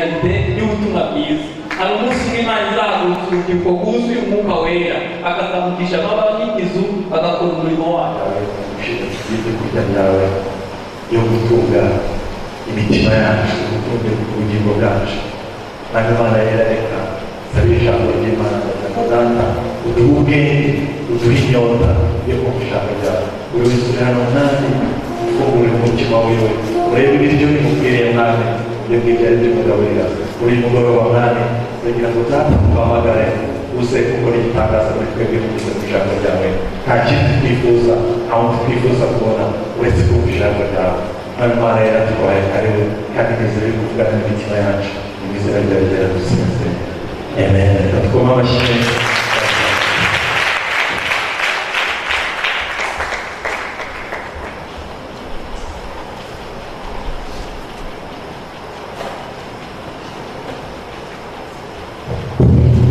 Milton Mabizo, alimushimimalizado msukukogusu umuka wera akatambukisha mababigizu agakora umurimo wacu yawe ushinzwe tugiye kurya byawe yo gutunga imitima yacu gutunga ubugingo bwacu kandi imana yera reka sabe ijambo ry'imana data uduhe ubwenge uduhe inyota yo kugushaka ryawe buri wese uri hano nanjye ufungure umutima wiwe urebe ibiryo bimubwiriye mwami ibyo ngibyo ari byo mugaburira buri mugoroba mwami uragira ngo data tubahamagare uze gukora igitangaza muri twebwe binyuze mu ijambo ryawe nta kindi twifuza nta wundi twifuza kubona uretse kumva ijambo ryawe nawe mana yera tubaye kariwe kandi neza biri kuvugana n'imitima yacu mu izina ryawe ryaradusinze amen reka twome amashyi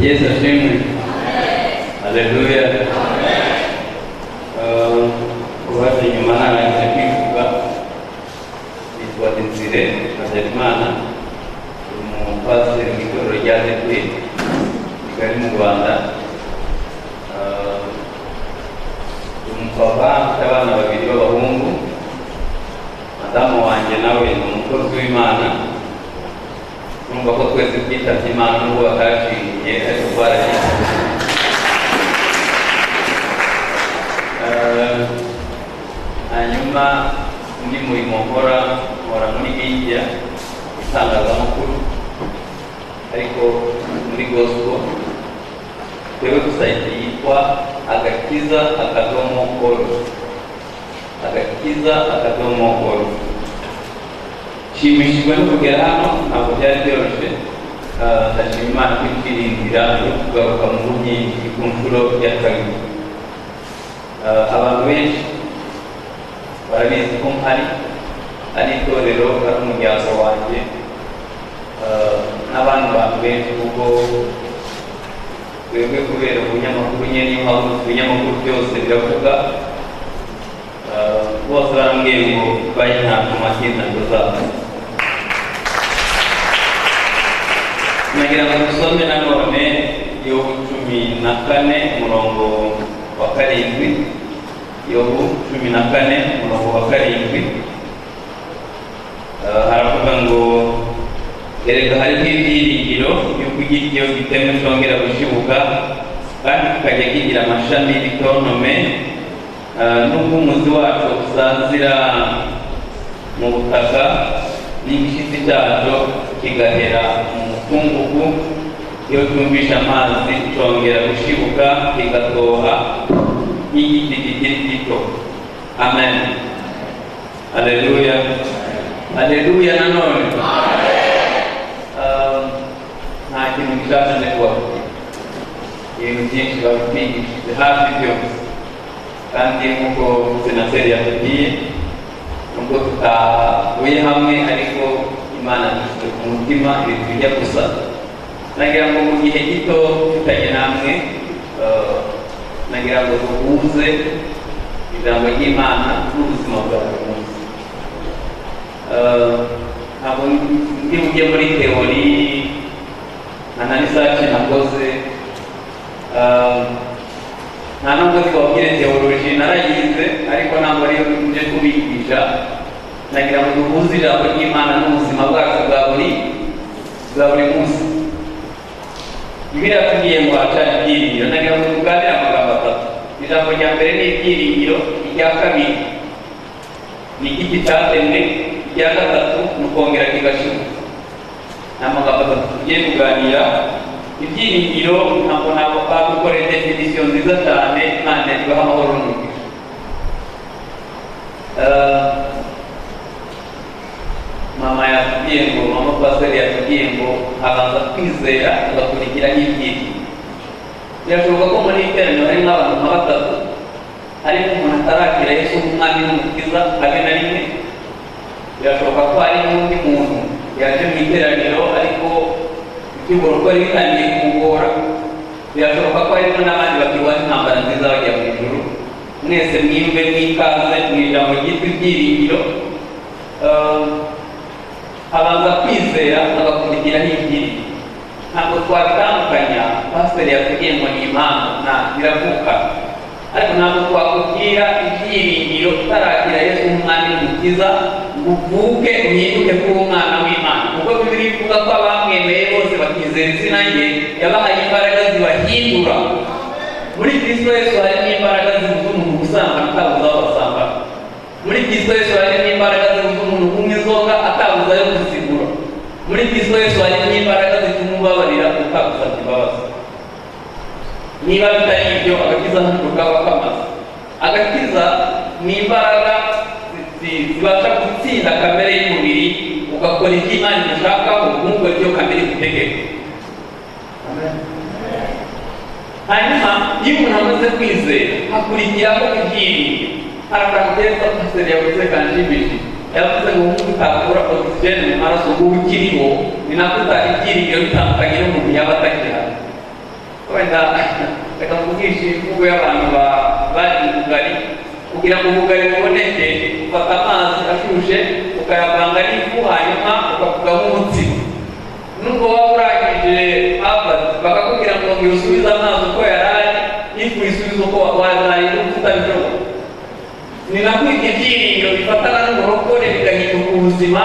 Yesu ashimwe. Haleluya. Uh, Kubaza inyuma narangije kwivuga nitwa Desire Habyarimana umupasiteri mu itorero rya Adeperi Kigali mu Rwanda Uh, ndi umupapa mfite abana babiri b'abahungu madamu wanjye nawe ni umukozi w'Imana urumva ko twese twitabye imana n'ubwo batashingiye ariko twaragiye Eh, hanyuma undi murimo nkora nkora muri media itangazamakuru ariko muri gospel kuri website yitwa agakiza akadomo oro agakiza akadomo oro nshimishijwe no kugera hano ntabwo byari byoroshye Ah, ndashima imana ko itwirindira yo kugaruka mu buhinzi ku nshuro ya kabiri Ah, abantu benshi barabizi ko mpari ari itorero ari umuryango wanjye Ah, n'abandi bantu benshi kuko twebwe kubera ubunyamakuru nyine niyo mpamvu ibinyamakuru byose biravuga Ah, bose barambwiye ngo baye ntabwo matsinda ngo zaza nagira ngo dusome na none yobu cumi na kane umurongo wa karindwi yobu cumi na kane umurongo wa karindwi Eh, haravuga ngo erega hariho ibyiringiro y'uko ugira iyo giteme cyongera gushibuka kandi kikajya kigira amashami bitonome Eh, nubwo umuzi wacu usazira mu butaka n'igishyitsi cyacyo kigahera mu mukungugu iyo cyumvishe amazi cyongera gushibuka kigatoha nk'igiti kikiri gito amen aleluya aleluya nanone Eh, nta kintu gishyashya ndi kubabwira ibintu byinshi babitwigishije hafi byose kandi nk'uko senateri yatubwiye nubwo tutahuye hamwe ariko imana yishyize ku mutima ibintu bijya gusa nagira ngo mu gihe gito mfitanye namwe eh, nagira ngo duhuze ijambo ry'imana n'ubuzima bwa buri munsi Eh, ntabwo ndi bujye muri teori nta na risaci nakoze Eh, nta nubwo twabwire teoloji narayize ariko ntabwo ariyo nje kubigisha nagira ngo duhuze ijambo ry'imana n'ubuzima bwacu bwa buri bwa buri munsi bibiliya yatubwiye ngo hacana ibyiringiro nagira ngo tuganire amagambo atatu ijambo rya mbere ni ibyiringiro irya kabiri ni igiti cyatemwe irya gatatu ni ukongera kigashibuka ni amagambo atatu tugiye kuganira ibyiringiro ntabwo ntabwo bagukoreye definisiyo nziza cyane imana ibaha amahoro n'umugisha Eh, mama yatubwiye ngo mama pasiteri yatubwiye ngo abanza kwizera agakurikira n'ibyiringiro birashoboka ko muri iteraniro harimo abantu nka batatu ariko umuntu atarakira yesu nk'umwami n'umukiza habe na rimwe birashoboka ko hari n'undi muntu yaje mu iteraniro ariko iby'uburo ko bitangiye kumugora birashoboka ko harimo n'abandi bakirwa intambara nziza bajya mu ijuru mwese mwimbe mwikaze mu ijambo ryitwa ibyiringiro Eh, abanza kwizera agakurikira n'injiri ntabwo twabitandukanya pasiteri yasigaye ngo ni impamvu nta biravuka ariko ntabwo twakubwira ibyiringiro utaragira yesu nk'umwami n'umukiza ngo uvuke uhinduke kuba umwana w'imana kuko bibiri ivuga ko abamwemeye bose bakizera izina rye yabahaye imbaraga zibahindura muri kristo yesu harimo imbaraga zibuza umuntu gusambana atabuza aho basambana muri kristo yesu harimo imbaraga zibuza umuntu kunywa inzoga atabuza ayo kuzigura muri kristo yesu harimo imbaraga zituma ubabarira utabusabye imbabazi niba bitari ibyo agakiza ntabwo kaba kamaze agakiza ni imbaraga zi- zibasha gutsinda kamere y'umubiri ugakora ibyo imana igushakaho ntukore ibyo kamere igutegeka hanyuma iyo umuntu amaze kwizera hakurikiraho ibyiringiro hari akantu keza pasiteri yavuze kanshimishije yavuze ngo nk'uko utakura ogisijeni mu maraso ngo ukiriho ni nako utari ibyiringiro bitandukanye n'umuntu yaba atagira wenda reka mvugishe imvugo y'abantu ba- bari mu bugari kugira ngo ubugari buboneke ufata amazi ashushe ukayavanga n'ifu hanyuma ukavugamo umutsima nubwo waba urangije havard bakakubwira ngo ngo usubize amazi uko yari ari ifu isubize uko wazaye n'uko utabishoboye ni nako ibyo byiringiro bifatana n'uburokore bigahinduka ubuzima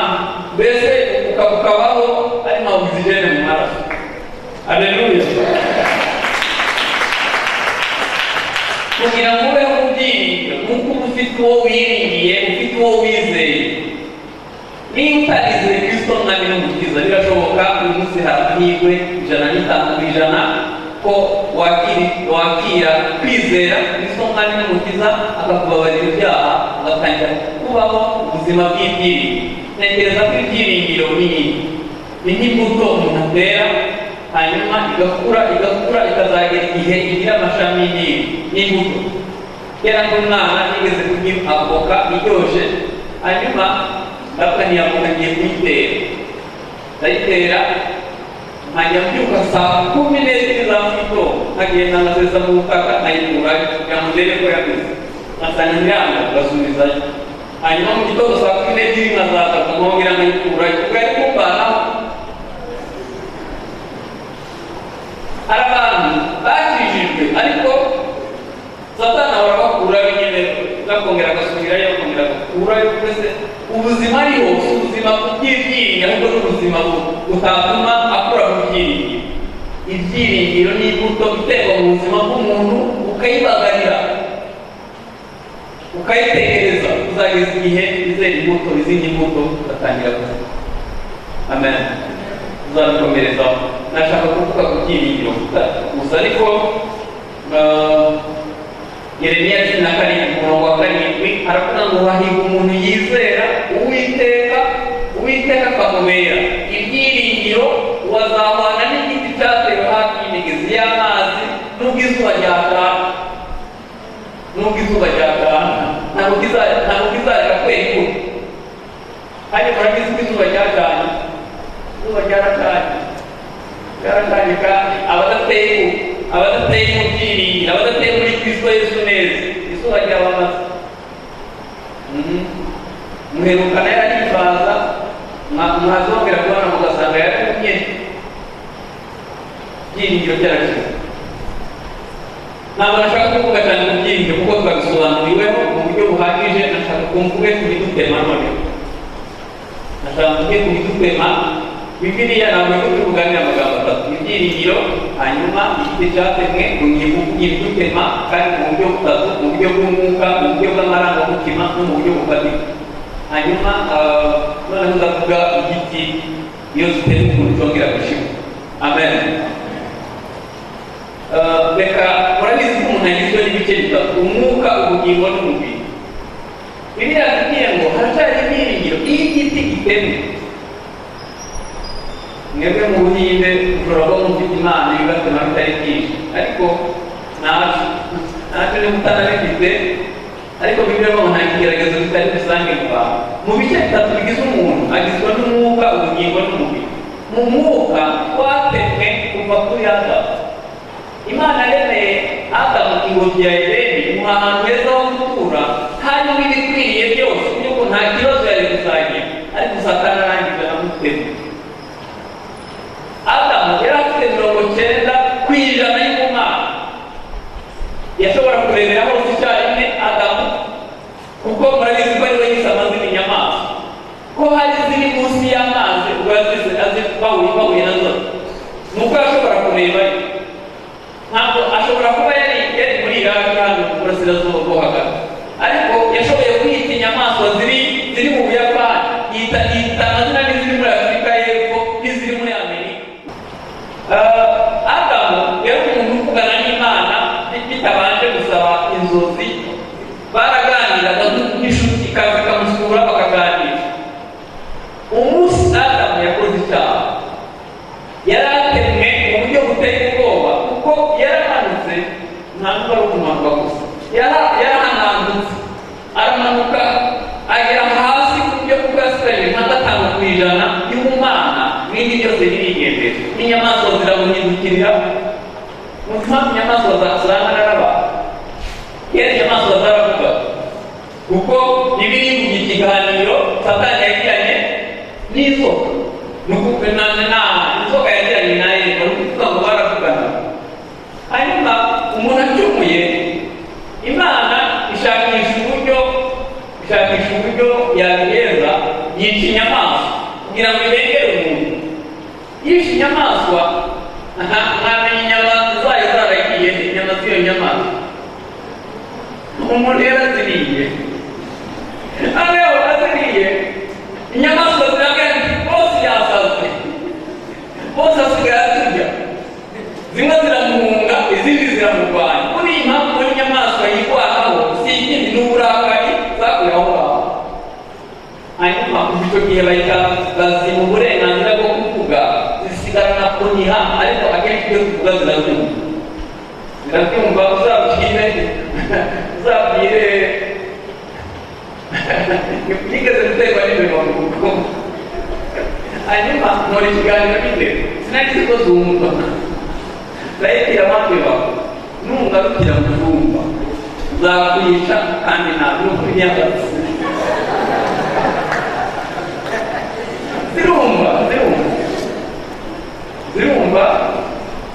mbese ukaba ukabaho harimo ogisijene mu maraso aleluya kugira ngo ubeho mu byiringiro nuko uba ufite uwo wiringiye ufite uwo wizeye niba utarize kristo mwami n'umukiza birashoboka uyu munsi hari amahirwe ijana n'itanu ku ijana ko wakiri- wakira kwizera kristo mwami n'umukiza akakubabarira ibyaha ugatangira kubaho ubuzima bw'ibyiringiro ntekereza ko ibyiringiro ni ni nk'imbuto umuntu atera hanyuma igakura igakura ikazagera igihe igira amashami n'indi n'imbuto kera nk'umwana nigeze kurya avoka iryoshye hanyuma ndapfa ntiyavoka ngiye kuyitera ndayitera nkajya mbyuka saa kumi n'ebyiri za mu gitondo nkagenda ngasesa mu butaka nkayikura kugira ngo ndebe ko yabize nkasanga ntirambo ngasubizayo hanyuma mu gitondo saa kumi n'ebyiri nkazaza nkongera nkayikurayo ugahita umuvanaho hari abantu bakijijwe ariko satani ahora abakura nyine akongera agasubirayo akongera agakurayo mbese ubuzima ariho si ubuzima bw'ibyiringiro ahubwo ni ubuzima bu- butatuma akura mu byiringiro ibyiringiro ni imbuto iterwa mu buzima bw'umuntu ukayibagarira ukayitekereza uzageza igihe izera imbuto izindi mbuto ugatangira gukura amen uzabikomereza nashaka kuvuga ku byiringiro gusa gusa ariko eh, yeremiya cumi na karindwi umurongo wa karindwi aravuga ngo hahirwa umuntu yizera uwiteka uwiteka akamubera ibyiringiro wazahwana n'igiti cyatewe hafi y'imigezi y'amazi n'ubwo izuba ryataka nubwo izuba ryataka ntabwo kiza- ntabwo kizareka kwekura ariko murabizi ko izuba ryacanye izuba ryarakanye ryarakanye kandi abadateye mu- abadateye mu byiringiro abadateye muri kristo yesu neza izuba ryabamaze Mhm. muherukana yararibaza mwazongera kubona mugasanga yararumye byiringiro byarakize ntabwo nashaka kuvuga cyane ku byiringiro kuko twabisobanuriweho mu buryo buhagije nashaka ko mvuge ku bidutema noneho nashaka mvuge ku bidutema bibiliya ntabwo iri kutuvuganira amagambo atatu ibyiringiro hanyuma igiti cyatemwe ibidutema kandi mu buryo butatu mu buryo bw'umwuka mu buryo bw'amarangamutima no mu buryo bufatika hanyuma ah, noneho ndavuga igiti iyo ziteye ukuntu zongera gushibuka amen Eh, reka murabizi ko umuntu agizwe n'ibice bitatu umwuka ubugingo n'umubiri biriya bigiye ngo haracyari ibyiringiro iyo igiti gitemwe mwebwe mu buhinde ushobora kuba mufite imana ibibatema bitari byinshi ariko ntabyo ntabyo niba utanabifite ariko bibiliya ngo nta kigeragezo kitari rusange mu bantu mu bice bitatu bigize umuntu agizwe n'umwuka ubugingo n'umubiri mu mwuka twatemwe kuva kuri adamu imana yaremeye adamu ingobyi ya edeni imuha ahantu heza ho gutura harimo ibikwiriye byose kuko nta kibazo yari kuzagira ariko satani arangiza aramutera ziri munsi y'amazi ubwo yazize azi bahuye bahuye nazo ni uko yashobora kureba ntabwo ashobora kuba yari yari muri iraki hano mu burasirazuba bwo hagati ariko yashoboye kwita inyamaswa ziri ziri mu buyapani yita yita amazina n'iziri muri afurika y'epfo n'iziri muri amerika Ah, adamu yari umuntu uvugana n'imana bitabanje gusaba inzozi baraganiraga nk'inshuti ikaza ikamusura bakaganira umunsi adamu yakoze icyaha yari atemwe mu buryo buteye ubwoba kuko yarahanutse ntabwo ari ukumanuka gusa Yara- yarahanambutse aramanuka agera hasi ku buryo bwasigaye nka gatanu ku ijana y'ubumana n'indi byose birigendera n'inyamaswa ziramuhindukirira ni ukuvuga inyamaswa zasangana n'abantu yari inyamaswa zaravuga kuko bibiri mu ikiganiro satani yagiranye n'inzoka ni ukuvuga na na inzoka yagiranye nayo ni ukuvuga ngo baravugana hanyuma umuntu acumuye imana ishakisha uburyo ishakisha uburyo yabiheza yica inyamaswa kugira ngo irengere umuntu yica inyamaswa nta- ntamenya inyama zayo zaragiye inyama z'iyo nyamaswa umuntu yaraziriye hano yaraziriye inyamaswa ziravuga ati bose yasaze bose asigaye aturya zimwe ziramuhunga izindi ziramurwanya muri iyi mpamvu muri inyamaswa yirwanaho si ikindi n'uburakari zakuye aho ngaho hanyuma kuva icyo gihe bahita bazima uburenganzira bwo kuvuga zisigarana kuniha ariko akenshi ibyo zivuga zirabyumva zirabyumva uzabwire uzabwire ntigeze guterwa n'imirongo kuko hanyuma nkora ikiganiro bitewe sinagize ko zumva ndahitira bakeba nungarukira mu cyumba nzakwica kandi ntabwo nkunyagaze zirumva zirumva zirumva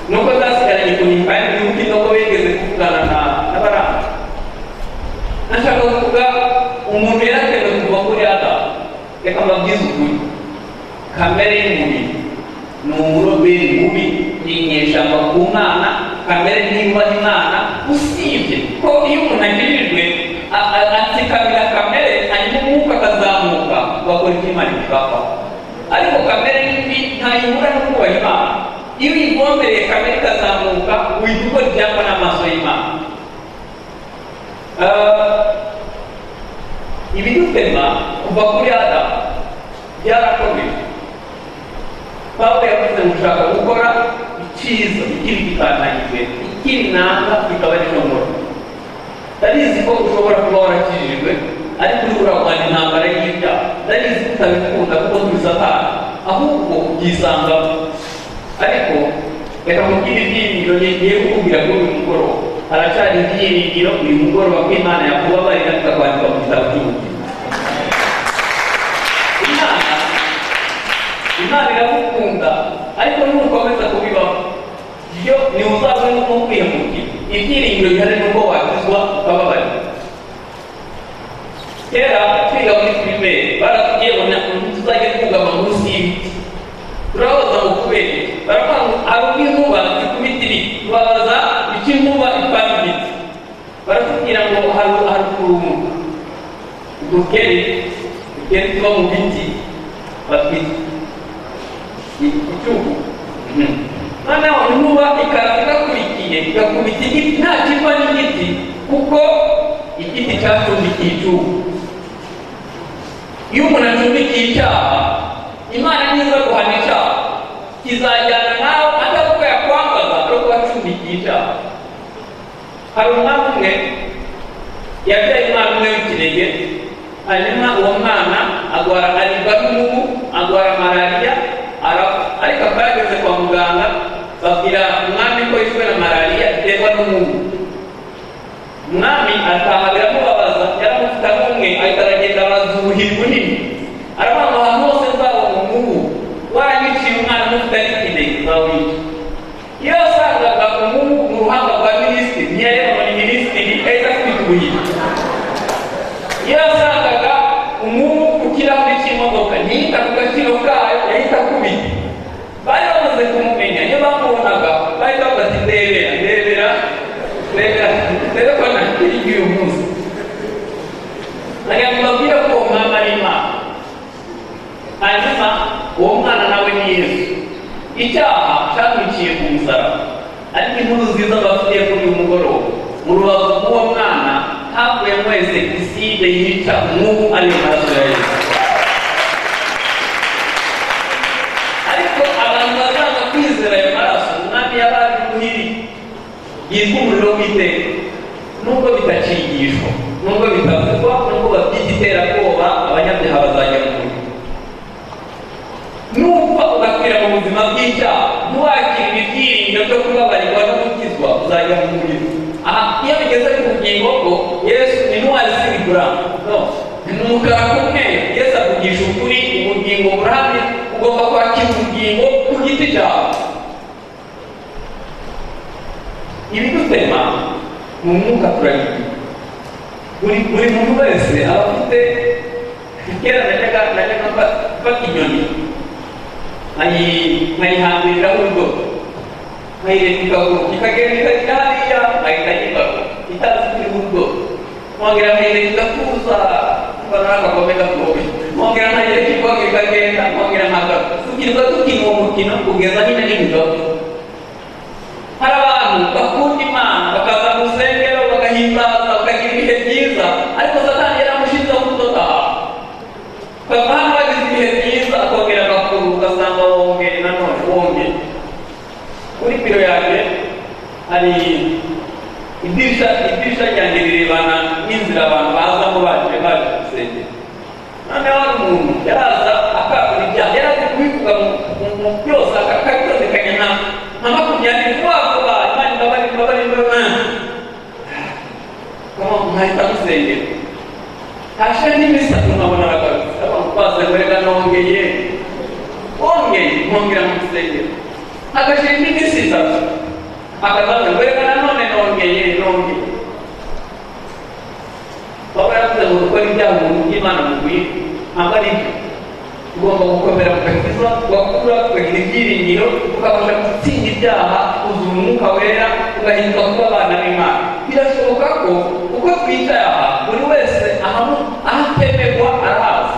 nuko zasigaranye kunyumva n'ibihugu nubwo bigeze kuvugana na n'abaranga nashaka kuvuga umuntu yaratewe kuva kuri adamu reka mbabwize ukuri kamere y'umubiri ni umuroberi mubi ni inyeshyamba ku mwana kamere niba imana usibye ko iyo umuntu agirijwe a- a- atsikamira kamere hanyuma umwuka akazamuka bakora ibyo imana ibibapa ariko kamere mbi ntayihura no kubaha imana iyo uyigombereye kamere ikazamuka uhita ukora ibyapa n'amaso y'imana Ah, ibidutema kuva kuri adamu byarakomeye pawulo yavuze mushaka gukora icyiza ikiri gitanganyijwe ikiri nanga kikaba ari nomoro ndabizi ko ushobora kuba warakijijwe ariko uri kurarwanya intambara y'ibyaha ndabizi ko utabikunda kuko tubisatana ahubwo ubyisangamo ariko reka mubwire ibyiringiro ngiye kukubwira kuri uyu mugoroba haracyari ibyiringiro uyu mugoroba ko imana yakubabarira tukakwandika mu gitabo cy'umutima imana imana iragukunda ariko nukomeza kubibaho iyo ntiwuzabone nuko kwihemukira ibyiringiro bihari nuko wakizwa ukababarira kera twiga muri pirimeri baratubwiye ngo ntabwo tuzajya twugama munsi y'ibiti turabaza ngo kubera baravuga ngo hari ubwo inkuba zikubita ibiti tubabaza icyo inkuba ipana ibiti baratubwira ngo hari hari ukurunga udukeri udukeri tuba mu biti batwita icyugu noneho inkuba ikaza igakurikiye igakubita igiti nta kiva n'igiti kuko igiti cyacumbikiye icyugu iyo umuntu acumbikiye icyaha imana niza guhana icyaha kizajyana nawe atavuga yakwambaza ari kuba acumbikiye icyaha hari umwami umwe yabyaye umwana umwe w'ikinege hanyuma uwo mwana agwara aribwa n'umubu agwara malariya arapfa ariko akaba yageze kwa muganga babwira umwami ko yishwe na malariya iterwa n'umubu umwami ataha biramubabaza yaramufite n'umwe ahita aragenda arazuhirwa nini aravuga ngo ahantu hose nzabona umubu waranyiciye umwana mufite n'ikinege nzawica iyo yasangaga umubu mu ruhanga rwa minisitiri ntiyareba muri minisitiri ahita akubita ubuhiri iyo yasangaga umubu ku kirahuri cy'imodoka ntiyita kuko iby'uyu munsi ndagira ngo mbabwire ko uwo mwana ari imana hanyuma uwo mwana nawe ni yesu icyaha cyamwiciye ku musaraba ariko inkuru nziza bafitiye kuri uyu mugoroba mu rubavu rw'uwo mwana havuye mwese iside yica umwuku ari mu maraso ya yesu ariko abantu bazanga kwizera ayo maraso umwami yabaye umuhiri yitwa umuriro w'iteka nubwo bitakigishwa nubwo bitavugwa nubwo babyita iterabwoba abanyabyaha bazajya mu muriro nubwo ugakwira mu buzima bw'icyaha ntiwakira ibibyiringiro byo kubabarirwa no gukizwa uzajya mu muriro aha iyo bigeze ku bugingo bwo yesu ni ntwari z'ibigura no ni umukara k'umweru yesu akugisha ukuri ubugingo burahamye ugomba kwakira ubugingo ku giti cyawe ibidutema ni umwuka turabibwira buri buri muntu wese aba afite kera najyaga najyaga mfa- mfata inyoni nkayi- nkayihambiriraho urudodo nkayireka ikaguru ikagenda ikajya hariya nkahita nyibaga itazi kuri urudodo nkongera nkayireka igakuza mbona n'agakombe gakomeye nkongera nkayireka ikaguru ikagenda nkongera nkagaruka tugirwa dukina uwo mukino kugeza nyine n'ibidodo hari abantu bakunda imana bakaza mu rusengero bagahimbaza bakagira ibihe byiza ariko satani yaramushinze kudoda ukava hano bagize ibihe byiza akongera agakuru ugasanga wongeye nanone wongeye kuri biro yanjye hari idirisha idirisha ryanjye rirebana n'inzira abantu bazamo baje baje gusengera noneho hari umuntu yaraza akagura ibyaha yarazi kubivuga mu- mu- mu byose akabitondekanya nka nka makumyabiri vuba vuba imana imbabare imbabare imbabare kama mwahita musengera hashe n'imisatsi nkabona aragarutse abantu bazengureka nongeye wongeye nkongera mu rusengero agashira iminsi itatu akazazengureka nanone nongeye nongeye baba yaravuze ngo gukora ibyaha umuntu by'imana mu bihe ntabwo ari byo ugomba gukomera kugakiza ugakura ukagira ibyiringiro ukabasha gutsinda ibyaha uzura umwuka wera ugahinduka kuba abana b'imana birashoboka ko uko twicayaha buri wese ahamu ahatemerwa arahaza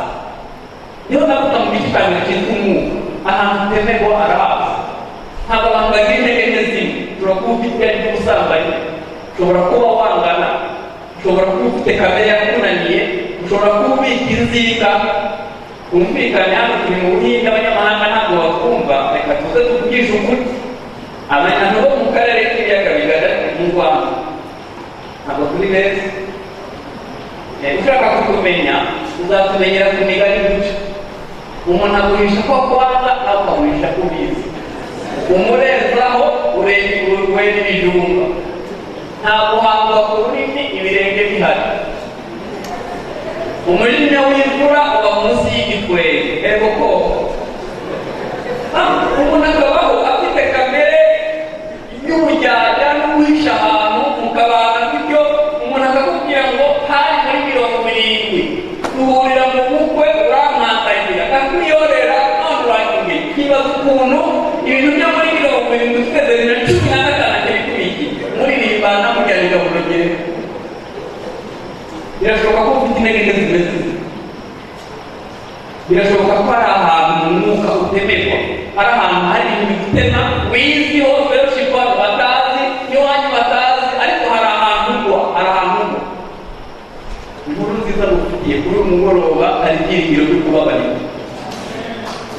niho navuga mu gice cya mbere cyitwa umwuka ahantu hatemerwa arahaza ntabwo abantu bagira intege nke zimwe ushobora kuba ufite ibyaha by'ubusambanyi ushobora kuba wangana ushobora kuba ufite kamere yakunaniye ushobora kuba ubika inzika twumvikane hano turi mu buhinde abanyamahanga ntabwo batwumva reka tuze tuvugishe ukuri abantu bo mu karere k'ibiyaga bigari mu rwanda ntabwo turi beza Eh, ushaka kutumenya uzatumenyera ku migani duca umuntu agurisha ko akwaza nawe ukagurisha ko ubizi umurezaho urwera ibijumba ntabwo wagwa ku rurimi ibirenge bihari umujinya w'imvura uba munsi y'igitwenge ego koko Ah, umuntu akabaho afite kamere y'ubujyajya n'uguhisha ahantu mu kabanga bityo umuntu akakubwira ngo hari muri mirongo irindwi duhurira mu bukwe urankandagira akakuyorera none uranyumye kibaza ukuntu ibintu byo muri mirongo irindwi twese bibiri na cumi na gatanu akiri kuri iki muririmbana mujyanirwa mu rugero birashoboka ko ufite intege nke zimeze zitya. birashoboka ko hari ahantu mu mwuka utemerwa hari ahantu hari ibintu bitema wiziho fellowship abantu batazi n'iwanyu batazi ariko hari ahantu ugwa hari ahantu ugwa inkuru nziza ngufitiye kuri uyu mugoroba hari ibyiringiro byo kubabarira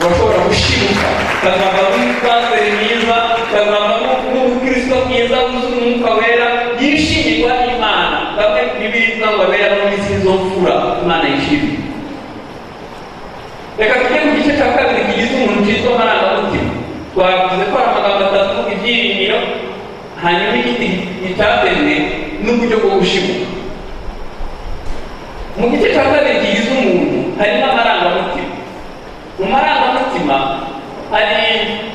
urashobora gushibuka ukazavamo pasiteri mwiza ukazavamo n'ubukristo bwiza wuzuye umwuka wera yishimirwa n'imana bamwe mu bibiri bivuga ngo abera mu minsi y'izofura imana yishimira reka tujye ku gice cya kabiri kigize umuntu cyitwa amarangamutima twavuze ko hari amagambo atatu ibyiringiro hanyuma igiti gitatende n'uburyo bwo gushibuka mu gice cya kabiri kigize umuntu harimo amarangamutima mu marangamutima hari eh,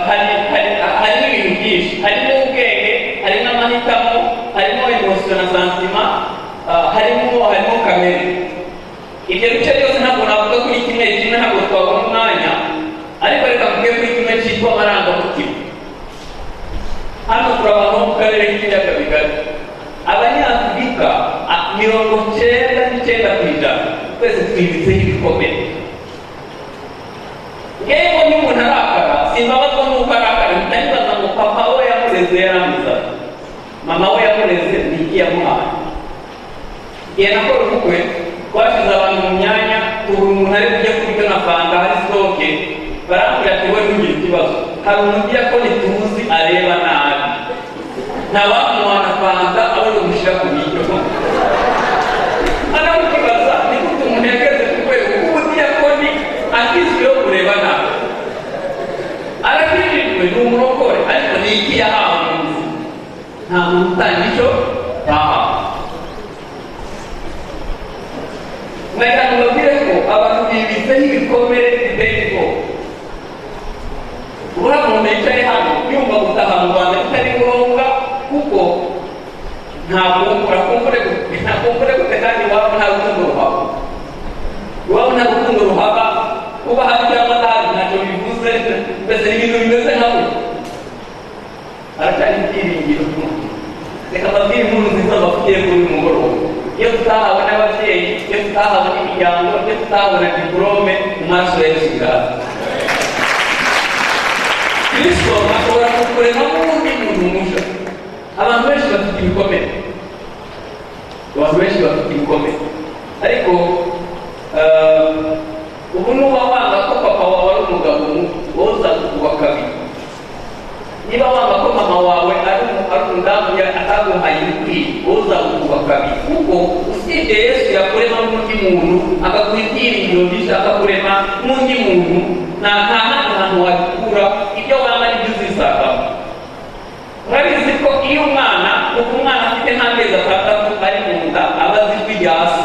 hari hari- harimo ibintu byinshi harimo ubwenge harimo amahitamo harimo emotion na santima eh, harimo harimo kamere ibyo bice byose ntabwo navuga kuri kimwe kimwe ntabwo twabona umwanya ariko reka mvuge kuri kimwe cyitwa amarangamutima hano turabona mu karere k'ibiyaga bigari twibitseho ibikomere yewe niba umuntu arakara simbabazwa n'uko arakara mutayibaza ngo papa we yamureze yarangiza mama we yamureze ni iki yamuhaye igihe nakora ubukwe twashyize abantu mu myanya ubu umuntu ari kujya kurya unasanga hari sitoke barambwira ati we ntugire ikibazo hari umuntu ujya ko ntituzi areba nabi ntabamuha na fanta abona umushyira ku biryo aramukibaza ni gute umuntu yageze ku rwego kuko uriya koni akizwiho kureba nabi arabyirijwe ni umurokore ariko ni iki yahawe mu nzu nta muntu utanga icyo yahawe nagira ngo mbabwire ko abantu bibitseho ibikomere biteye ubwoba uriya muntu yicaye hano yumva gutaha mu rwanda bitari ngombwa kuko ntabwo urakumbure ntakumbure gute kandi iwabo nta rukundo ruhaba iwabo nta rukundo ruhaba kuba hafi cyangwa nabi ntacyo bivuze mbese ni ibintu bimeze nka we aracyari ibyiringiro reka mbabwire inkuru nziza bafitiye kuri uyu mugoroba iyo tutahawe n'ababyeyi iyo tutahawe n'imiryango iyo tutahabona diporome mu maso ya yesu ubwabo kristo ashobora kukurema nk'undi muntu mushya abantu benshi bafite ibikomere abantu benshi bafite ibikomere ariko eh, ubu nuba wanga ko papa wawe ari umugabo mubi wowe uzatukuba kabiri niba wanga ko mama wawe ari umu- ari umudamu ya- ataguhaye ibikwiye wowe uzagukuba kabiri kuko usibye yesu yakurema n'undi muntu akaguha ibyiringiro byinshi akakurema n'undi muntu nta nta handi hantu wabikura ibyo wanga nibyo uzisangamo murabizi ko iyo umwana uko umwana afite nk'amezi atandatu ari mu nda aba azi ijwi rya se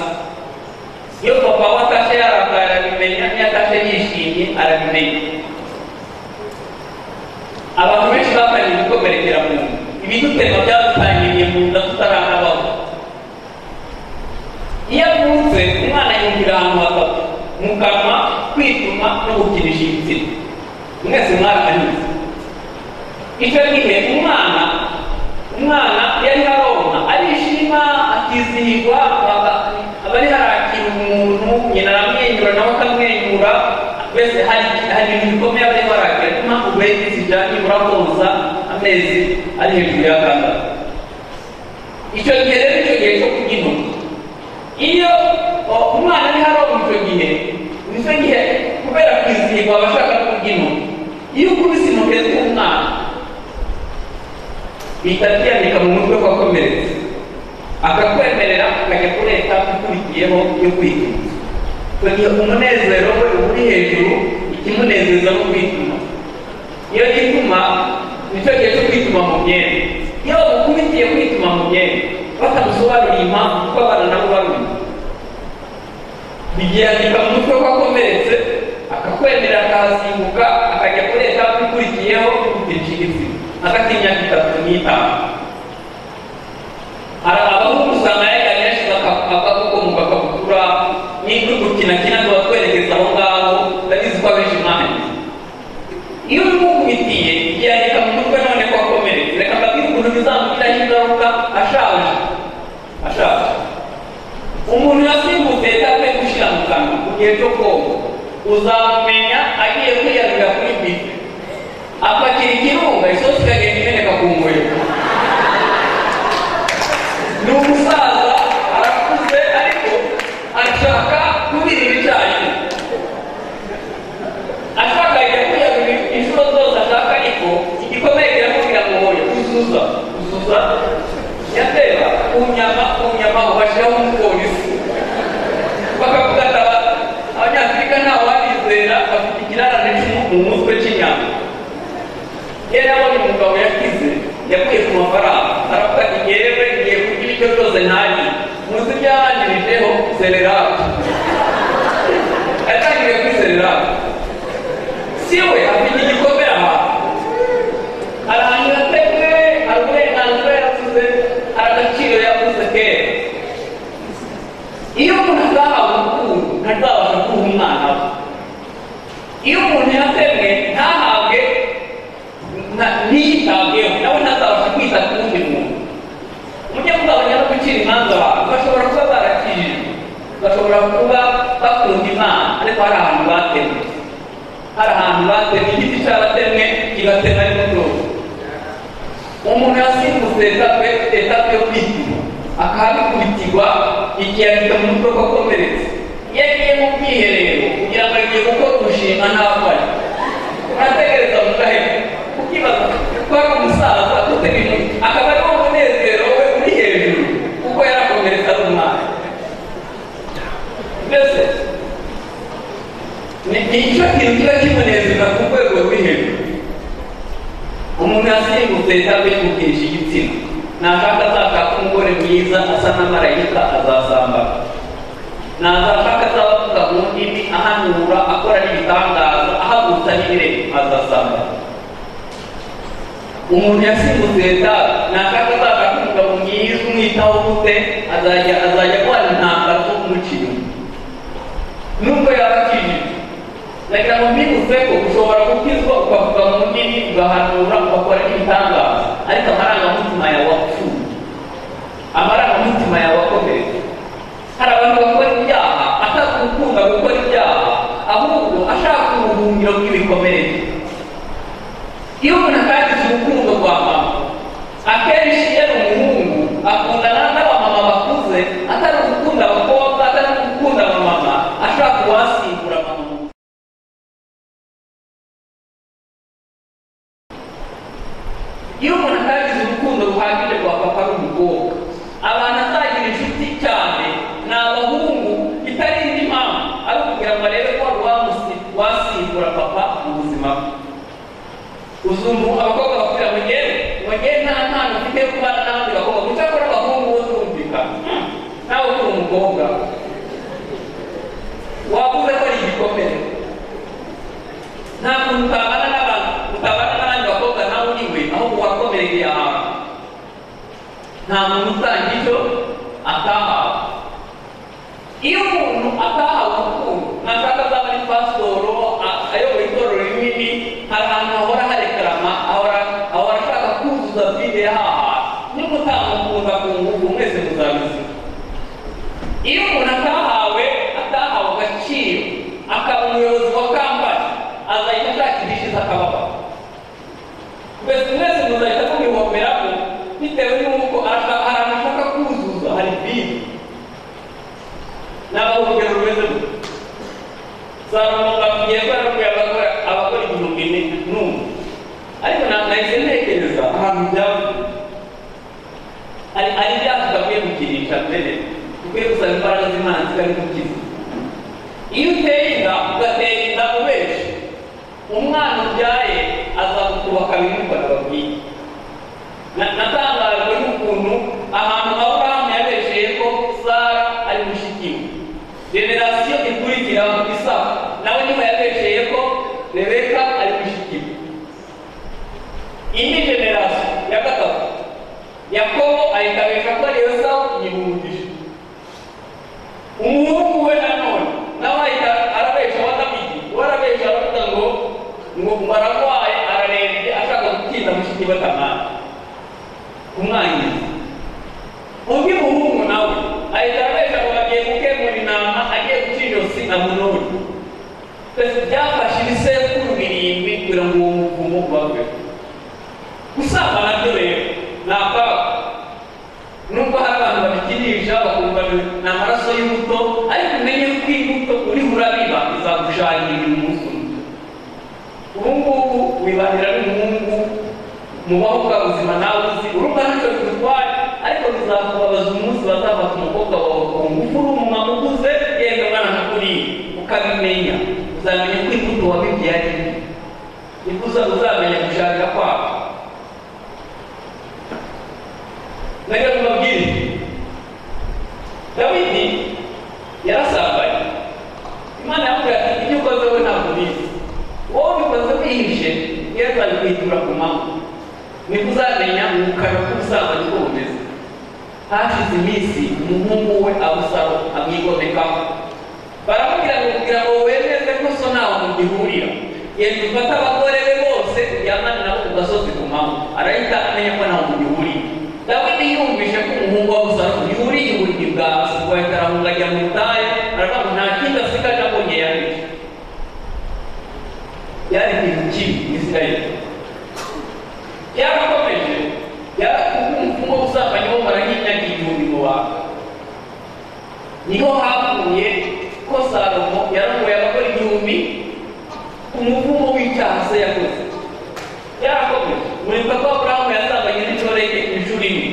iyo papa we atashe yarakaye arabimenya iyo atashe yishimye arabimenya abantu benshi batangiye gukomerekera mu nda ibidutema byadutangiriye mu nda tutaranabaho iyo avutse umwana yumvira ahantu hatatu mu kanwa kwituma no gukinisha ibitsina mwese mwarahanyuze icyo gihe umwana umwana yari aronka arishima akizihirwa aba- aba ari harakira umuntu nyina aramwenyura nawe akamwenyura mbese hari hari ibintu bikomeye aba ariho arakira niyo mpamvu buriya zijyanye murakoza amezi ari hejuru y'atandatu icyo gihe rero icyo gihe cyo kurya intoki iyo o, umwana ari haronka icyo gihe nicyo gihe kubera kwizihirwa aba ashaka kurya intoki iyo ukubise intoki z'umwana bihita byandika mu mutwe ko akomeretse akakwemerera ukajya kureta ukurikiyeho yo kwituma icyo gihe umunezero we uba uri hejuru ikimunezeza no kwituma iyo yituma nicyo gihe cyo kwituma mu myenda iyo bagukubitiye kwituma mu myenda batamusobanuriye impamvu kuko abana nabo bamenya bigirandika mu mutwe ko akomeretse akakwemera akahasimbuka akajya kuri etape ikurikiyeho y'ubutekinisi hagati y'imyaka itatu n'itanu hari abahungu usanga yajyanye yashize aka- akaboko mu gakabutura n'ibyo gukina kina tubatwerekeza aho ngaho ndabizi ko abenshi mwahangiza iyo umukubitiye yandika mu mutwe none ko akomeretse reka mbabwire ukuntu bizamugiraho ingaruka ashaje ashaje umuntu yasimbutse yatape gushyira mu kanwa mu gihe cyo koga uzamumenya agiye kwiyarurira kuri bife apakira ikirunga isosi ikagenda imeneka ku nguriro ni umusaza arakuze ariko ashaka kubira ibicanye ashaka ajya kwiyarurira inshuro zose ashaka ariko igikomere kiramubwira ngo hoya uzuza uzuza yatera ku nyama ku nyama ubashyiraho umupolisi bakavuga ati aba abanyafurika ntawe wabizera bafite ikirarane cy'umu- mu mutwe cy'inyama yari abonye umugabo yakize yakuye ku mafaranga aravuga ati yewe ngiye kurya ibiryo byose ntajye muzi byahangirijeho sererate yatangiriye kuri sererate si we afite igikomere ahantu arahanyura ateze hari uburenganzira yaravuze hari agaciro yavuze kera iyo umuntu atahawe urukundo ntazabasha kuha umwana we iyo umuntu yatemwe ntahabwe nta- ntiyitabweho nawe ntazabasha kwita ku wundi muntu umunyamugabo nyara gucira imanza abantu bashobora kuba barakijijwe bashobora kuba bakuye ko hari ahantu batemye hari ahantu batemye igiti cyaratemwe kigatema n'umutozo umuntu yasimbutse etape etape yo kwituma akahabikurikirwa igihe afite mu mutwe ko akomeretse iyo agiye mu bwiherero kugira ngo agiye gukora umushinga ntabwo ari urategereza mu gahera ukibaza ko ari umusaza utegeka akaba ari wo munezero we uri hejuru kuko yarakomeretse ari umwana mbese ni icyo kintu kiba kimunezeza ku rwego ruri hejuru umuntu yasimbutse cyangwa yimukirisha igitsina nashaka azashaka umugore mwiza asa n'amarayika azasambana nazashaka azaba avuga mu ndimi ahanura akora n'ibitangaza ahagurutsa n'ibirenge azasambana umuntu yasimbutse leta nashaka azashaka umugabo mwiza umwitaho gute azajya azajya akora intambara zo kumucira nubwo yaba akijije nagira ngo mbibutse ko ushobora gukizwa ukavuga mu ndimi ugahanura ugakora n'ibitangaza ariko amarangamutima yawe wapfuye amarangamutima yawe akomeretse hari abantu bakora ibyaha atazi gukunda gukora ibyaha ahubwo ashaka ubuhungiro bw'ibikomere iyo umuntu atangije urukundo rwa mama akenshi iyo ari umuhungu akundana n'abamama bakuze atari gukunda abakobwa atari gukunda abamama ashaka uwasimbura mama mu iyo umuntu atagize urukundo ruhagije rwa papa n'umukobwa abantu atagira inshuti cyane ni abahungu itari indi mpamvu ari ukugira ngo arebe ko wamusi- wasimbura papa mu buzima bwe uzumva abakobwa bakubwira ngo ngewe ngo ngewe nta mpano mfite yo kubana n'abandi bakobwa gusa ko abahungu bo turumvikana Hmm, nawe uri umukobwa wavuze ko ari igikomere nta kuntu utabana n'abantu utabana n'abandi bakobwa nawe uri we ahubwo wakomerekeye ahantu nta muntu usangiye icyo atahawe iyo umuntu atahawe urukundo ntashaka azaba ari pasitoro a- ayoboye itorero rinini hari ahantu hahora harekarama ahora ahora ashaka kuzuza bwite haha nimutamukunza ku ngufu mwese muzabizi iyo umuntu atahawe atahawe agaciro akaba umuyobozi wa kampani azahita ashaka indishyi z'akababaro mbese mwese muzahita mubihomeramo bitewe n'uko arashaka- hari ahantu ashaka kuzuza hari bisi n'abahugiro rumeze gutya salomo babwiye ko yarabwiye abakora abakora igihumbi ni n'umwe ariko na- nahise ntekereza ahantu byavuye hari hari ibyaha tudakwiye gukinisha mbere dukwiye gusaba imbaraga z'imana zitari gukiza iyo uteye inda ugatera inda mu benshi umwana ubyaye azagukubaka bimwe babwiye Na- natangajwe n'ukuntu ahantu aburahamu yabesheye ko sara ari mushikiwe generasiyo ikurikira isaba nawe nyuma yabesheye ko rebeka ari mushikiwe indi generasiyo ya gatatu yakobo ayikabesha ko ariyo sawu yibumbije umuhungu we nanone nawe ahita arabesha wadamigi we arabesha aravuga ngo ngo bararwaye ararembye ashaka gutinda mushiki we kamara kumwangiza undi muhungu nawe ahita abesha ngo bagiye gukemura inama agiye guca ijosi amunoni twese byafashe ibisekuru birindwi kugira ngo uwo muvumo ubaveho gusambana byo rero ni akaga nubwo hari abantu babikinisha bakumva ni- ni amaraso y'imbuto ariko umenye ko imbuto uriho urabiba izagushakira ibintu umunsi umwe ubu ngubu wibanira n'umuhungu mubaho bwa buzima nawe uzi urumva ntacyo bigutwara ariko bizakubabaza umunsi bazafata umukobwa wawe ku ngufu uri umumama ukuze yenda umwana nk'uriya ukabimenya uzamenya ko imbuto wabigiye ari mbi nibwo uza- uzamenya gushaka kwawe nagira ngo mbabwire dawidi yarasambaye imana yamubwira ati ibyo ukoze we ntabwo ubizi wowe ubikoze wihishe iyo azabikwitura ku manywa nibwo uzamenya umukara k'ubusambanyi uko bumeze hashize iminsi umuhungu we abusaro amwigomekaho baramubwira ngo kugira ngo wemeze ko so ntaho mugihurira yenda ufate abagore be bose ujyamane nabo ku gasozi ku manywa arahita amenya ko ntaho mugihurira dawidi yumvise ko umuhungu wa busaro yuriye uburiri bwa asuku ahita arahunga ajya mu butayu aravuga ngo nta kindi asigaje abonye yahiye yari kintu kibi mu isirayeli yarakomeje umupfumu usanga niho baranyinyagira umurimo wawe niho havuye ko salomo yaramuye abagore igihumbi umuvumo w'icyaha se yakoze yarakomeje muribuka ko aburahamu yazabanye n'intore ye inshuro imwe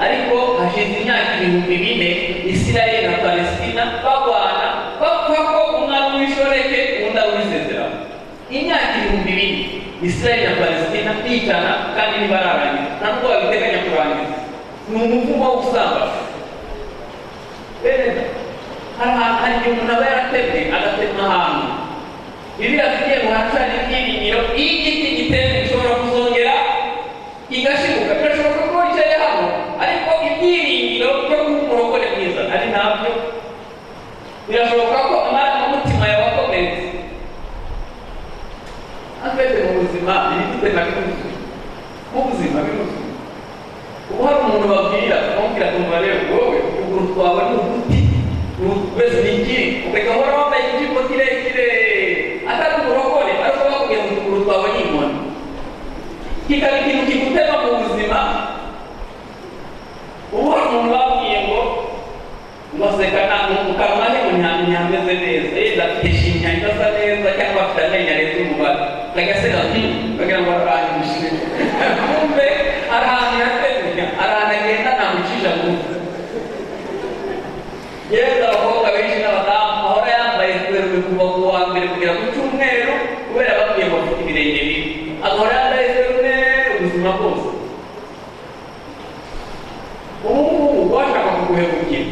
ariko hashize imyaka ibihumbi bine isirayeli na palesitina barwana bavuga ko umwami w'inshoreke undi awurisezeraho imyaka ibihumbi bine isirayeli na palesitina bicana kandi ntibararangiza nta nubwo babiteganya kurangiza ni umuvumo wo gusambana rero hari ahantu hari igihe umuntu aba yaratemye agatema ahantu bibiliya tugiye guhacana ibyiringiro iyo igiti giteze gishobora kuzongera igashibuka birashoboka ko wicaye hano ariko ibyiringiro byo kuba umurokore mwiza ari ntabyo birashoboka ko amarangamutima yawe akometse twese mu buzima ibidutema biruzuye nk'ubuzima biruzuye ubu hari umuntu babwira bamubwira akamaro rero wowe ukuguru twawe ni uduti wese ni ikiri ukareka uhora wambaye ikijipo kirekire atari uburokore arashobora kugera mu tuguru twawe n'inkoni kikaba ikintu kigutema mu buzima ubu hari umuntu babwiye ngo umuseka mu kanwa he ngo ntihamenya hameze neza yenda afite ishinya idasa neza cyangwa afite amenyo arenze umubare agaseka bagira ngo ararangije kumbe arahantu yatemenya arahantu agenda ntamucisha mu nzira yewe abakobwa benshi n'abadamu ahora yambaye werurwe kuva ku wa mbere kugera ku cyumweru kubera bamwe bafite ibirenge bibi agahora yambaye werurwe ubuzima bwose ubu ngubu washaka kuguhemukira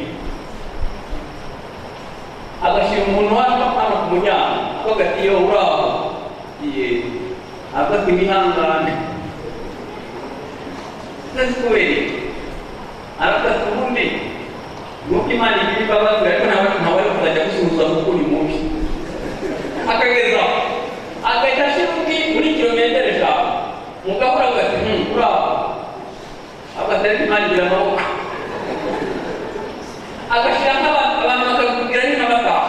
agashyira umuntu hano hano ku muryango avuga ati yo uraho iye afata imihangane utazi kubera iki arafata ubundi nuko imana igira imbabazi ariko ntawe ntawe ari kuzajya gusuhuza kuko uri mubi akageza agahita ashira undi muri kilometero eshanu umugabo uravuga ati hmm uraho agatari imana igira amaboko agashyira nk'abantu abantu bakakubwira ni n'abataha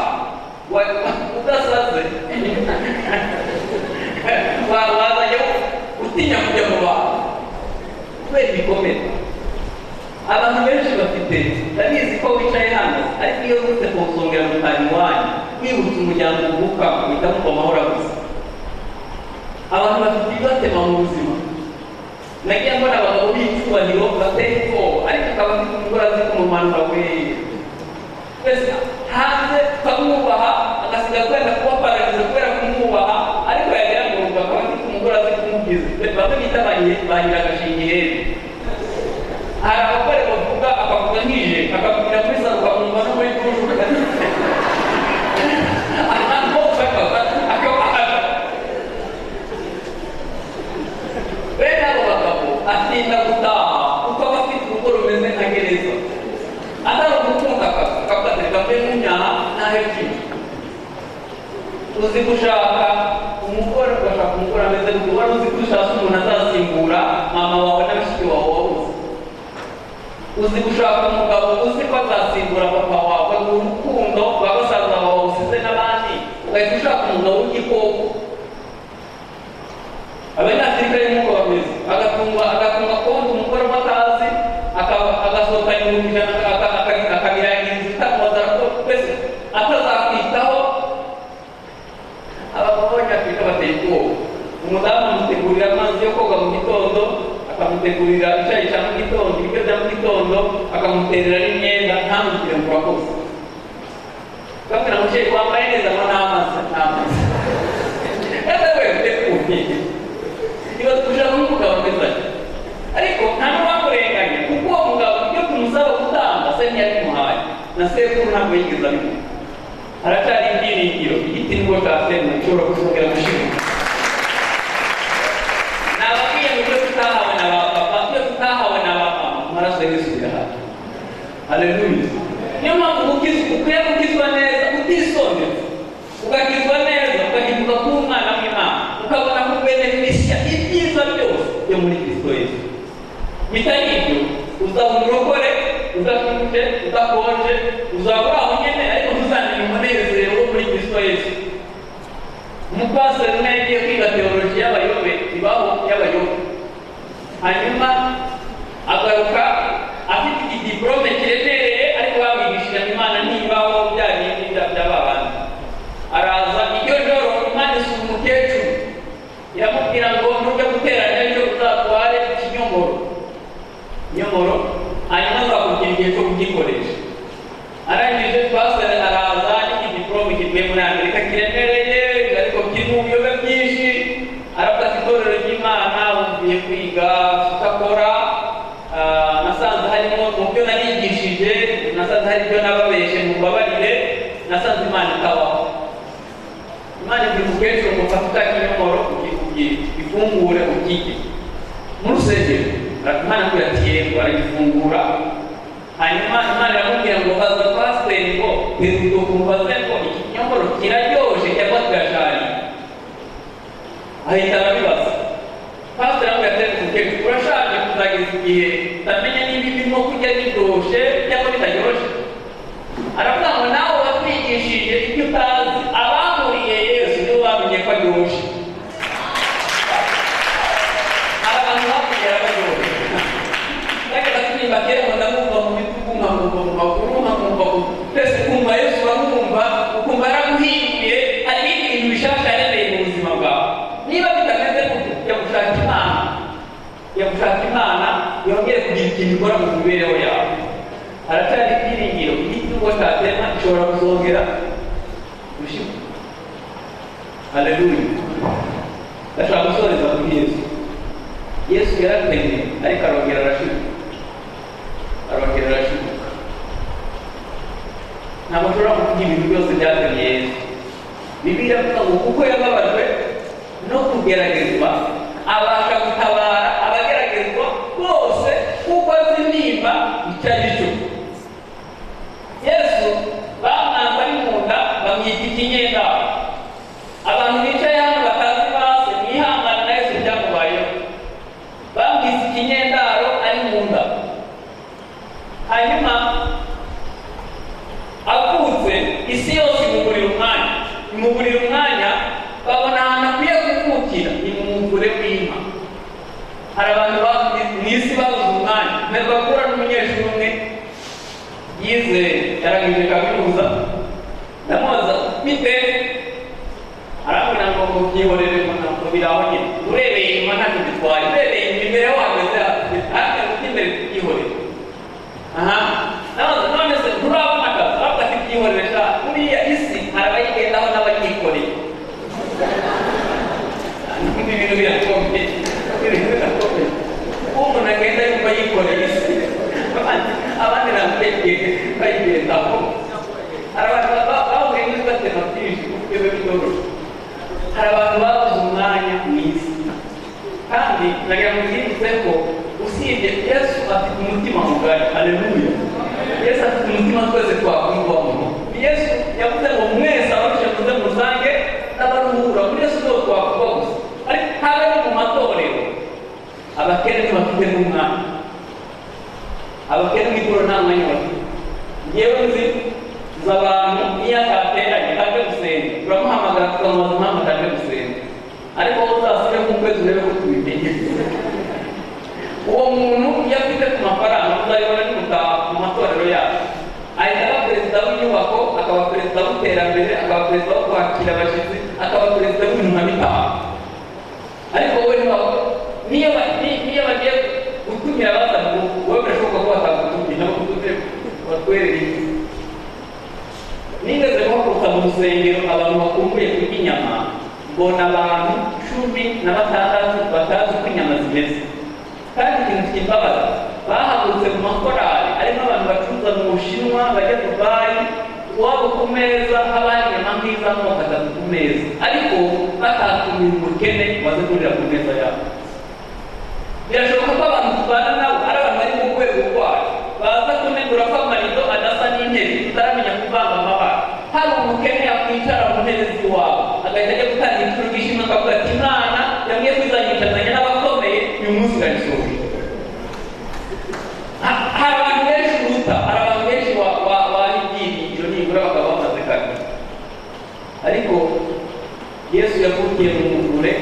udasaze wazajya utinya kujya mu bantu kubera ibikomere abantu benshi bafite ndabizi ko wicaye hano ariko iyo urutse kuwusongera mu kanwa wanyu wibutse umuryango uvuka uhita mupfa amahoro gusa abantu bafite ibibatema mu buzima nagiye mbona abagabo b'icyubahiro bateye ubwoba ariko akaba afite indwara z'ikumumanura we twese hanze tukamwubaha agasiga twenda kuba pararize kubera kumwubaha ariko yagira ngo urumva akaba afite indwara z'ikumubwiza bamwe bita ba nyiragashingi heza hari abagore bavuga akavuga nkije akakubwira kuri salo ukamwumva no muri dushe ahantu hose akabahaga bene abo bagabo atinda gutaha kuko aba afite urugo rumeze nka gereza atari ugukunda akazi kamwe nk'inyaha ntaho ebyiri uzi gushaka umugore ugashaka umugore ameze gutya wari uzi ko ushaka umuntu azasimbura mama wawe na bashiki wawe wabuze uzi gushaka umugabo uzi ko azasimbura papa wawe mu rukundo rwa basaza bawe usize n'abandi ugahita ushaka umugabo w'igikoko abanyafurika y'umuko bameze agatunga agatunga konti umugore uba atazi agasohokana ibihumbi ijana akabirangira inzu itamubaza ko twese atazakwitaho abagabo b'abanyafurika bateye ubwoba umudamu amutegurira amazi yo koga mu gitondo akamutegurira icyayi cya mu gitondo ibiryo bya mu gitondo akamuterera n'imyenda ntamugire ngo urakoze bamwe na musheri wambaye neza ngo n'amazi n'amazi ese we uteguye niba dushaka nk'umugabo mwiza ariko nta n'uwakurenganya kuko uwo mugabo ibyo tumusaba gutanga se ntiyabimuhaye na sekuru ntabwo yigeze abimuha haracyari ibyiringiro igiti nibwo cyatemwe gishobora gushobora gushimuka nababwiye mu byo tutahawe na ba papa ibyo tutahawe na ba mama amaraso yesu birahari haleluya niyo mpamvu gukiza ukwiye gukizwa neza utisondetse ukakizwa neza ukahinduka kuba umwana w'imana ukabona ku beneficia ibyiza byose byo muri kristo yesu bitari ibyo uzaba umurokore udafite udakonje uzaba uri aho nyine ariko ntuzamenye umunezero wo muri kristo yesu umupasiteri yagiye kwiga teoloji y'abayobe ibaho y'abayobe hanyuma agaruka afite igidiporome kiremereye ariko bamwigishije imana ntibaho bya bindi bya- by'ababana araza iryo joro imana isura umukecuru iramubwira ngo nujya guteranya ejo uzatware ikinyomoro inyomoro hanyuma uzakugira igihe cyo kugikoresha arangije pasiteri araza n'igiporomu kivuye muri amerika kiremereye ariko kirimo ibiyobe byinshi arafata itorero ry'imana bumviye kwiga kudakora Ah, nasanze harimo mu byo narigishije nasanze hari ibyo nababeshe mubabarire nasanze imana ikabaho imana igira umukecuru mufata ikinyomoro ukikubwira ifungure ukirye muri rusengero imana agira ati yego aragifungura hanyuma imana iramubwira ngo baza pasiteri ngo biruta kumbaze ngo iki kinyomoro kiraryoshye cyangwa kirashariye ahita arabibaza pasiteri aramubwira ati "Ariko umukecuru urashaje kuzageza igihe utamenya niba ibirimo kurya biryoshye cyangwa bitaryoshye aravuga ngo nawe wakwigishije ibyo utazi abahuriye yesu nibo bamenye ko aryoshye hari abantu bakugera baryoshye ndagira ati niba kera ngo ndamwumva mu bitugu nkamwumva mu maguru nkamwumva mu twese kumva yesu uramwumva ukumva yaraguhinduye hari ibindi bintu bishasha yaremeye mu buzima bwawe niba bitameze gutyo jya gushaka imana jya gushaka imana yongere kugira ikintu ikora mu mibereho yawe haracyari ibyiringiro igitungo cyatema gishobora kuzongera gushira haleluya ndashaka gusoreza kuri yesu yesu yarateye ariko arongera arashibuka arongera arashibuka ntabwo ushobora kuvuga ibintu byose byatumye yesu bibiliya ivuga ngo kuko yababajwe no kugeragezwa abasha gutabara abageragezwa bose kuko azi nimba icyo ari cyo yesu bamwanze ari mu nda bamwita ikinyenda abantu bicaye hano batazi base mwihangane na yesu byamubayeho bamwise ikinyendaro ari mu nda hanyuma avutse isi yose imugurira umwanya imugurira umwanya babona ahantu akwiye kuvukira ni mu muvure w'inka hari abantu babuze mu isi babuze umwanya ntabwo bakura n'umunyeshuri umwe yize yarangije kaminuza ndamubaza bite arambwira ngo mubyihorere ngo ntabwo biraho nyine urebeye inyuma ntacyo bitwaye urebeye imbere wahagaze hafi mu by'imbere tubyihorere aha ndabaza none se nturabona akazi ahubwo afite ibyihorere sha kuriya isi hari abayigendaho n'abayikoreye n'ibindi bintu birakomeye ibintu birakomeye kuba umuntu agenda yumva yikoreye isi abandi abandi ntabwo bayigendaho hari abantu baba- bahuye n'ibibatema byinshi ku rwego rw'igihugu hari abantu babuze umwanya mwiza kandi nagira ngo nzibutse ko usibye yesu afite umutima mugari aleluya yesu afite umutima twese twakwiyubamo yesu yavuze ngo mwese abarusha muze musange n'abaruhura muri yesu nibo twakuba gusa ariko haba no mu matorero abakene ntibafite n'umwanya abakene mw'ituro nta mwanya bafite ngewe nzi nzi abantu iyo atateranye aje gusenga turamuhamagara tukamubaza impamvu ataje gusenga ariko wowe uzasubire mu kwezi urebe ko tubimenyeye uwo muntu iyo afite ku mafaranga uzayibona n'umutaha mu matorero yacu ahita aba perezida w'inyubako akaba perezida w'iterambere akaba perezida wo kwakira abashyitsi akaba perezida w'ibintu bitaha ariko wowe ntiwaba niyo ba- ni- niyo bagiye gutumira abaza ngo wowe birashoboka ko batakutumira nabo kutuze batwerereye nigeze guhaguruka mu rusengero abantu bakumbuye kurya inyama mbona abantu cumi na batandatu batazi uko inyama zimeze kandi ikintu kimbabaza bahagurutse mu makorali arimo abantu bacuruza mu bushinwa bajya dubayi iwabo ku meza haba hari inyama nk'iza moko atatu ku meza ariko batatumiye umukene waze kurira ku meza yabo birashoboka ko abantu tubana nabo ari abantu bari mu rwego rwacu baza kunegura ko amarido adasa n'intebe tutaramenya kuvanga amabara hari umukene yakwicara mu ntebe z'iwabo agahita ajya gutanga ibituro by'ishimwe akavuga ati imana yamwe kwizanyicazanya n'abakomeye uyu munsi irayisohoye Ha- hari abantu benshi uruta hari abantu benshi wa- wa- bahibyiringiro nibura bakaba bamaze kabiri ariko yesu yavukiye mu mu kure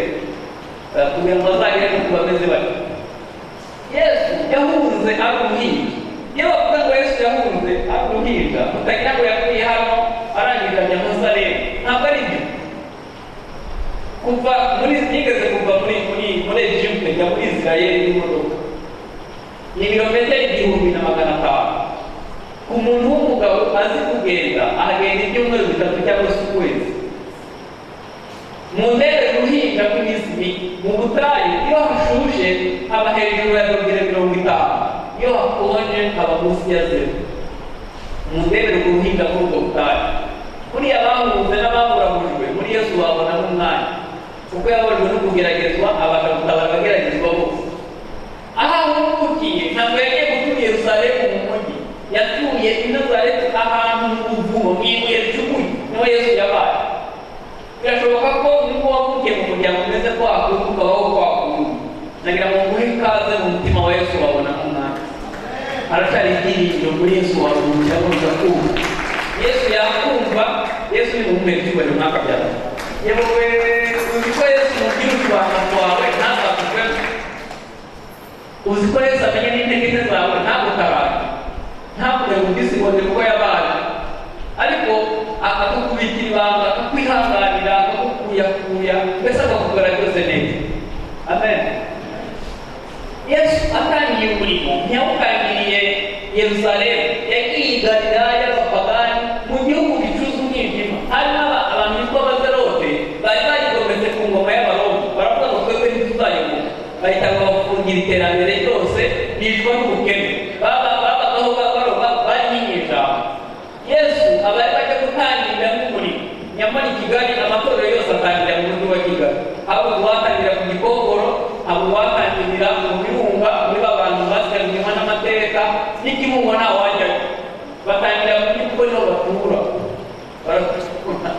eh, kugira ngo bazagere ku bameze bati yesu yahunze ari umuhinja iyo bavuga ngo yesu yahunze ari umuhinja utagira ngo yavuye hano arangije ajya muzareba ntabwo ari byo kuva muri yigeze kuva muri muri muri egiputa ajya muri isirayeli n'imodoka ni ibirometero igihumbi na magana atanu umuntu w'umugabo azi kugenda ahagenda ibyumweru bitatu cyangwa se ukwezi mu ndege guhinga kw'imizi mu butayu iyo hashushe haba hejuru ya metero mirongo itanu iyo hakonje haba munsi ya zeru mu ndege guhinga muri ubwo butayu buriya bahunze n'ababurabujwe muri yesu babona nk'umwanya kuko yababujwe no kugeragezwa abasha gutabara abageragezwa bose aho ahungukiye ntabwo yagiye gutura i yerusalemu mu mujyi yatuye i nazareti ahantu mu buvumo mu ibuye ricukuye niho yesu yabaye birashoboka ko nubwo wavukiye mu muryango umeze ko wakunga ukabaho ko wakunga nagira ngo nguhe ikaze mu mutima wa yesu wabona nk'umwanya haracyari ibyiringiro muri yesu wabona umuryango kumva yesu yakumva yesu ni umuhumeka icyubahiro mwaka byawe yewe uzi ko yesu mubwira utwanda twawe ntazakugwe uzi ko yesu amenye n'intege nke zawe ntabwo utabara ntabwo yamudisikode kuko yabaye ariko akakubikira ibanga akakwihanganira akakukuyakuya mbese akakugora byose neza amen yesu atangiye umurimo ntiyawutangiriye yerusalemu yagiye i galilaya y'abapagani mu gihugu gicuza umwijima hari n'aba abantu bitwa abazerote bari bagigometse ku ngoma y'abaroma baravuga ngo twebwe ntituzayoboka bahita babafungira iterambere ryose bicwa n'ubukene baba babagaho baroba barinye ijambo yesu aba ajya gutangira nk'umurimo nyamara i kigali amatorero yose atangira mu mujyi wa kigali haba uwatangira ku gikongoro haba uwatangira mu birunga muri ba bantu basigaranywa n'amateka n'ikibungo nta wajyayo batangira mu mujyi kuko niho batura baratura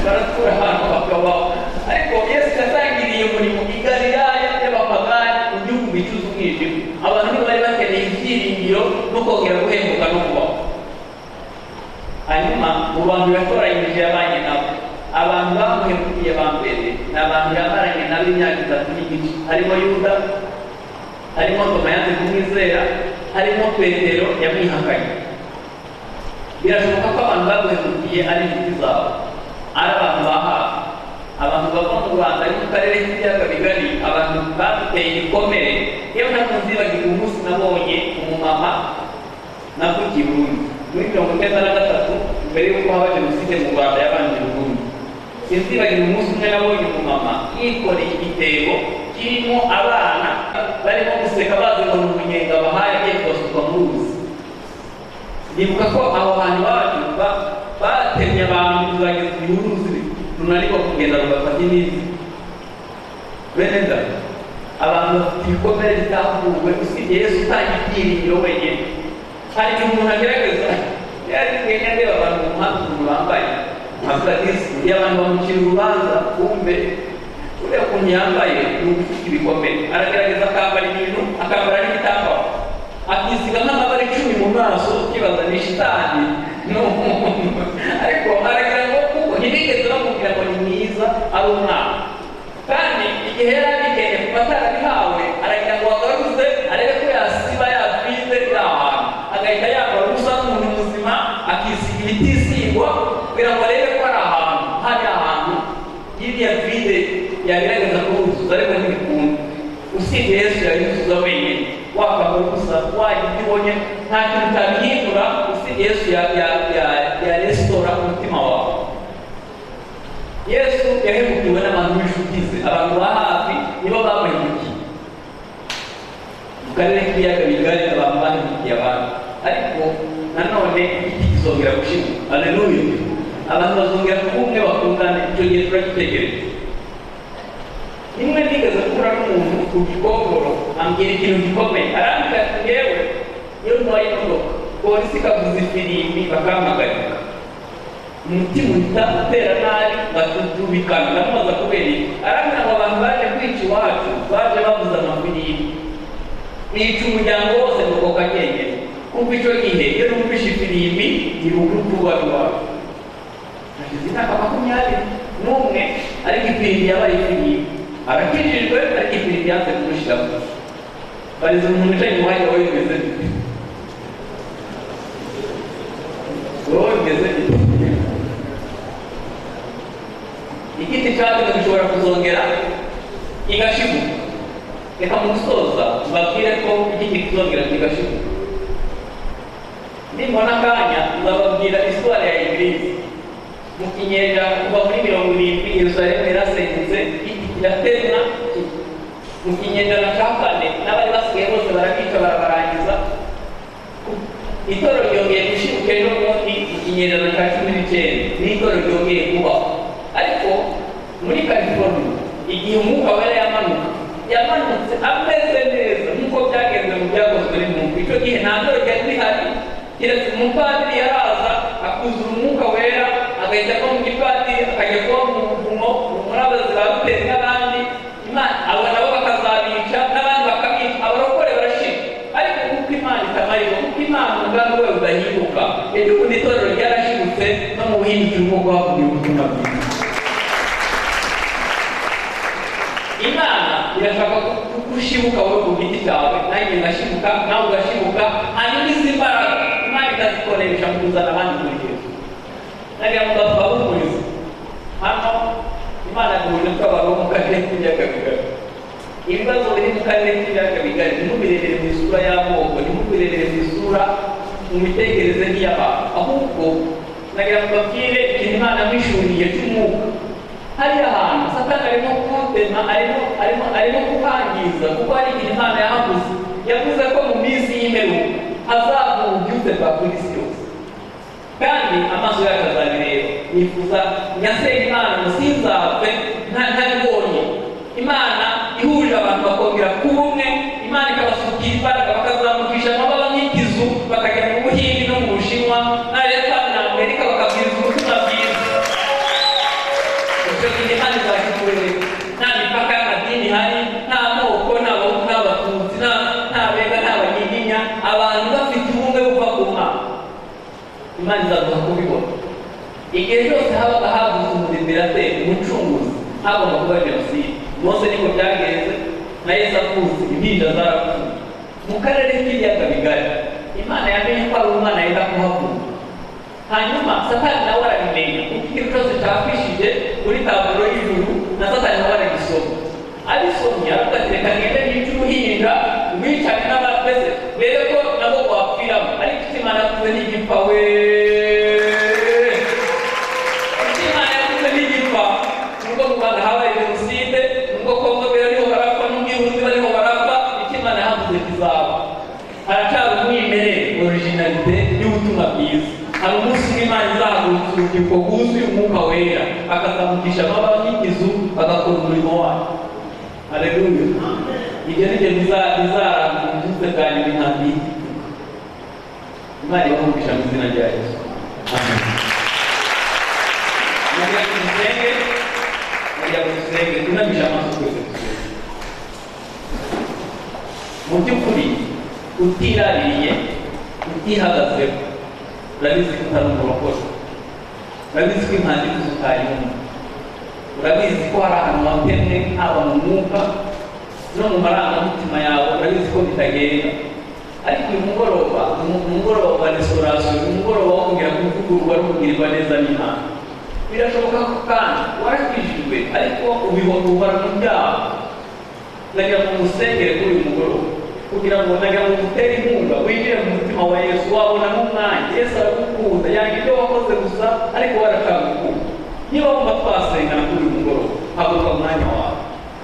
baratura ahantu bakabaho ariko yesu yatangiriye umurimo i galilaya y'abapagani mu gihugu gicuza umwijima abantu nibo bari bakeneye ibyiringiro no kongera guhembuka no kubaho hanyuma mu bantu yatoranyije yabanye nabo abantu bamuhemukiye ba mbere ni abantu yamaranye nabo imyaka itatu n'igice harimo yuda harimo tomayate kumwizera harimo petero yamwihakanye birashoboka ko abantu baguhemukiye ari inshuti zawe ari abantu ba hafi abantu bava mu rwanda ari mu karere k'ibiyaga bigari abantu baduteye igikomere yewe ntabwo nzibagiwe umunsi nabonye umumama navukiye i burundi muri mirongo icyenda na gatatu mbere y'uko haba jenoside mu rwanda yabanje burundu sinzibagira umunsi umwe nabonye umumama yikoreye igitebo kirimo abana barimo guseka bazibona umunyenga bahaye agiye kubasuka mu ruzi nibuka ko aho hantu bacu batemye abantu kuzageza igihe uruzi runanirwa kugenda rugafata imizi bene data abantu bafite ibikomere bitavuwe usibye yesu utanga ibyiringiro wenyine hari igihe umuntu agerageza yarimwenya areba abantu mu muhanda ukuntu bambaye masadisi y'abantu bamucira urubanza kumbe uriya ukuntu yambaye ni ufite ibikomere aragerageza akambara ibintu akambara n'igitambaro akisiga nk'amabara icumi mu maso ukibaza ni shitani ni umuntu ariko aragira ngo kuko ntibigeze bamubwira ngo ni mwiza ari umwana kandi igihe yari abikeneye kuva atarabihawe aragira ngo agaruze arebe ko yasiba yatwite iri ahantu agahita yambara ubusa nk'umuntu muzima akisiga ibitisigwa kugira ngo arebe ko ari ahantu hari ahantu y'iriya vide yagerageza kubuzuza ariko ntibikunda usibye yesu yayuzuza wenyine wakambara ubusa wagira ibyo ubonye nta kintu utabihindura usibye yesu yarestora umutima wawe yesu yahemukiwe n'abantu b'inshuti ze abantu ba hafi nibo bamuhemukiye mu karere k'ibiyaga bigari abantu bahemukiye abantu ariko nanone igiti kizongera gushima aleluya abantu bazongera kuba umwe bakundana icyo gihe turagitegereje rimwe nigeze guhura n'umuntu ku gikongoro ambwira ikintu gikomeye arambwira ati ngewe iyo ntwaye imodoka polisi ikavuza ifirimbi bakampagarika umutima uhita utera nabi ngatutubikana ndamubaza kubera iki arambwira ngo abantu baje kwica iwacu baje bavuza amafirimbi bica umuryango wose nuko kagenyene kuko icyo gihe iyo numvishe ifirimbi ni urukutuba rwawe nagize imyaka makumyabiri n'umwe ariko ifirimbi yabaye ifirimbi arakijijwe ariko ifirimbi yanze kumushyiramo bariza umuntu wicaye mu mwanya we bimeze bite wowe bimeze bite igiti cyatumye gishobora kuzongera kigashibuka reka mu gusoza mbabwire ko igiti kizongera kigashibuka nimbona akanya nzababwira isitwari ya eglise mu kinyejana kuva muri mirongo irindwi yerusalemu yarasenyutse igiti kiratezwa mu kinyejana cya kane n'abari basigaye bose barabica barabarangiza itorero ryongeye gushibuka ejo bundi mu kinyejana cya cumi n'icyenda n'itorero ryongeye kubaho ariko muri california igihe umwuka wera yamanuka yamanutse ameze neza nk'uko byagenze mu byakozwe n'umuntu icyo gihe nta ndoro ryari rihari keretse umupadiri yaraza akuzura umwuka wera agahita ava mu gipadiri akajya kuba mu buvumo muri abazi ba ruteri n'abandi imana abo nabo bakazabica n'abandi bakabica abarokore barashira ariko kuko imana itamarira kuko imana umugambi wayo udahinduka ejo bundi itorero ryarashibutse no mu buhinzi turimo guhakurira ubutumwa bwiza imana irashaka gushibuka wowe ku giti cyawe nanjye ngashibuka nawe ugashibuka hanyuma izi mbaraga imana ikazikoresha mu kuzana abandi kurugero nariya mugabo bahumuriza hano imana duhuje tw'abantu bo mu karere k'ibiyaga bigari ibibazo biri mu karere k'ibiyaga bigari ntimubirebere mu isura y'amoko ntimubirebere mu isura mu mitekerereze y'abantu ahubwo nagira ngo mbabwire ikintu imana mwishuriye cy'umwuka hariya hantu satani arimo kutema arimo arimo arimo kuhangiza kuko hari igihe imana yahaguze yavuze ko mu minsi y'imperuka hazavuka ububyutse bwa polisi yose kandi amaso yacu azabireba nifuza nyasenge imana ngo sinzapfe ntabibonye imana ihurira abantu bakongera kuba umwe imana ikabasukira imbaraga bakazamukisha amababa nk'ikizu bakajya mu buhindi no mu bushinwa na leta na amerika bakabwiriza ubutumwa bwiza icyo gihe imana izakikuye nta mipaka y'amadini ihari nta moko nta bahutu nta batutsi nta nta bega nta banyiginya abantu bafite ubumwe buva ku mana imana izaguha kubibona igihe cyose habaga havuze umudibirateri umucunguzi hagomba kuba jenoside mose niko byagenze na yesu avutse impinja zarapfuye mu karere k'ibiyaga bigari imana yamenye ko ari umwana yenda kuhakura hanyuma satani nawe arabimenya kuko ikintu cyose cyakwishije muri taburo y'ijuru na satani nawe aragisoma abisomye agatereka ngende yica uruhinja rwicane n'abapese rebe ko nabo wapfiramo ariko icyo imana yavuze n'igipfa we icyo imana yavuze n'igipfa nubwo mu rwanda habaye jenoside nubwo kongo bariho barapfa n'ubwihunzi bariho barapfa icyo imana yavuze kizaba haracyari umwimerere originalite y'ubutumwa bwiza hari umunsi w'imana izahagurutsa urubyiruko rwuzuye umwuka wera akazamukisha amabara nk'ikizu agakora umurimo wayo aleluya ibyo ni byo bizaranga ububyutse bwa nyuma intambi imana ibahumukisha mu izina rya yesu amen mujya ku gisenge mujya ku gisenge tunamisha amaso twese dusenge mu by'ukuri utiraririye utihagazeho urabizi ko utari umurokore urabizi ko impandiko zitayumva urabizi ko hari ahantu watemwe haba mu mwuka no mu marangamutima yawe urabizi ko bitagenda ariko uyu mugoroba ni umugoroba wa restaurasiyo ni umugoroba wo kongera kuvugururwa no kugirirwa neza n'imana birashoboka ko kandi warakijijwe ariko ubihora mu byaha nagira ngo musengere kuri uyu mugoroba kugira ngo nagira ngo utere inkunga winjire mu mutima wa yesu wabonamo umwanya yesu aragukunda yanga ibyo wakoze gusa ariko warakagukunda niba wumva twasengana kuri uyu mugoroba haguruka umwanya wawe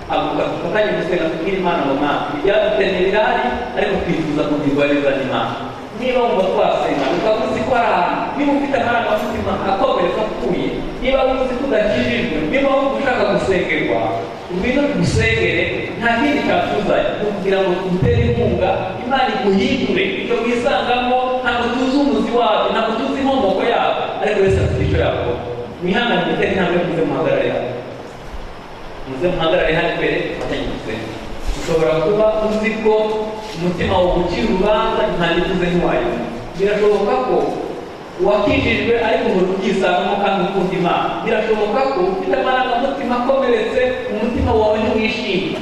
haguruka dufatanye gusenga tubwire imana mu mwaka ibyadutene birahari ariko twifuza kugirwariza n'imana niba wumva twasenga ukaba uzi ko ari ahantu niba ufite amarangamutima akomeretse apfuye niba uzi ko udakijijwe niba wumva ushaka gusengerwa ngwino tugusengere nta kindi cyatuzanye ni ukugira ngo tugutere inkunga imana iguhindure ibyo wisangamo ntabwo tuzi umuzi wabyo ntabwo tuzi inkomoko yabyo ariko wese afite icyo yakora mwihangane gutera intambwe muze muhagarare hano muze muhagarare hano imbere dufatanye gusenga ushobora kuba uzi ko umutima wawe ucira urubanza nta nikuze ntiwayumva birashoboka ko wakijijwe ariko uhora ubyisangamo kandi ukunda imana birashoboka ko ufite amarangamutima akomeretse umutima wawe ntiwishimye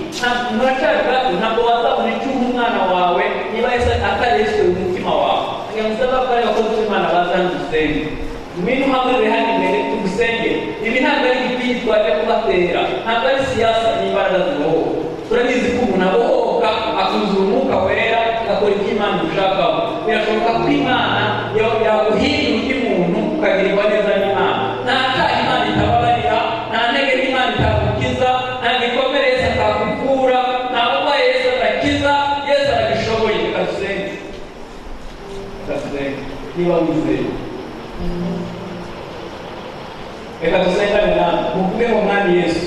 muracyari bato ntabwo wazabona icyuha umwana wawe niba yese atareshye umutima wawe nyamusaba ko ari abakozi b'imana bazana udusenge ngwino uhagaze hano imbere tugusengere ibi ntabwo ari igipingi twaje kubatera ntabwo ari siyasa n'imbaraga zibohoka turabizi ko umuntu abohoka akuzura umwuka wera agakora ibyo imana imushakaho birashoboka ko imana yaguhindura undi muntu ukagirirwa neza n'imana nta cyaha imana itababarira nta ntege imana itagukiza nta gikomere yesu atakuvura nta burwayi yesu atakiza yesu aragishoboye reka dusenge reka dusenge niba wizeye reka dusengane nawe muvuge ngo mwami yesu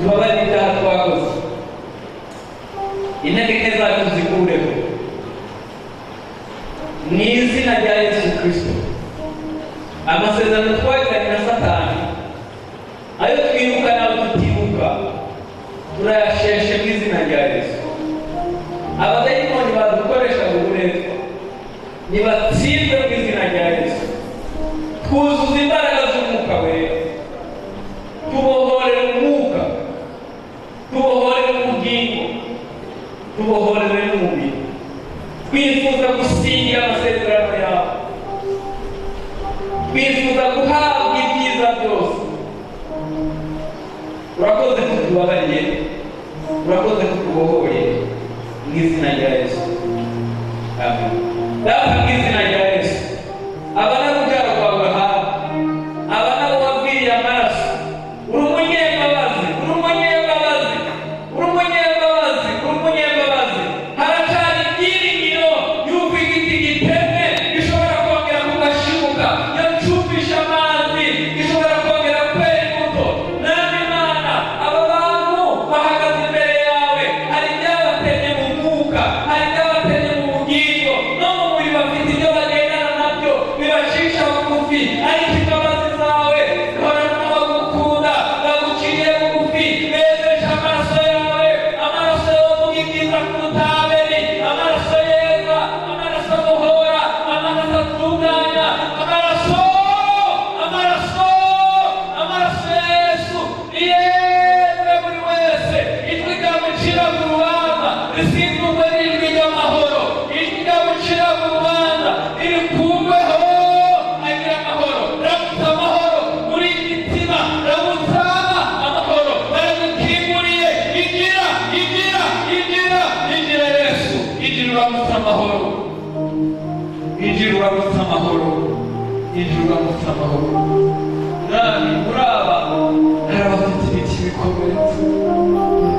tubabarire ibyaha twakoze intege nke zacu zikureho mu izina rya yesu kirisito amasezerano twagiranye na satani ayo twibuka n'ayo tutibuka turayasheshe mu izina rya yesu abadayimoni badukoreshaga uburetwa nibatsinze mu izina rya yesu twuzuza imbaraga z'umwuka wera tubohorere umwuka tubohorere ubugingo tubohorere n'umubiri twifuza gusinya amasezerano yawe twifuza guhabwa ibyiza byose urakoze ko tubabariye urakoze ko tubohoye mu izina rya yesu amen data mu izina rya yesu aba ari urubyaro rwa burahamu aba ari abo wabwiriye amaraso uri umunyembabazi uri umunyembabazi uri umunyembabazi uri umunyembabazi haracana ibyiringiro y'uko igiti gitemwe gishobora kongera kugashibuka yacumbisha amazi gishobora kongera kwera imbuto nawe imana aba bantu bahagaze imbere yawe hari ibyabateye mu mwuka hari ibyabateye mu bugingo no mu mubiri bafite ibyo bagendana nabyo bibacisha bugufi ariko imbabazi zawe zihorana bagukunda baguciye bugufi bezeje amaraso yawe amaraso yovuga ibyiza kuruta abeli amaraso yeza amaraso abohora amaraso atunganya amaraso amaraso amaraso ya yesu yeze buri wese ijwi ryamucira mu rubanza risindurwe n'ijwi ry'amahoro ijwi ryamucira mu rubanza ririkumbeho agira amahoro ramutsa amahoro muri mitima ramutsa amahoro baragukinguriye igira igira igira igira yesu igira uramutsa amahoro igira uramutsa amahoro igira uramutsa amahoro mwami muri aba hari abafite ibiti bikomeretse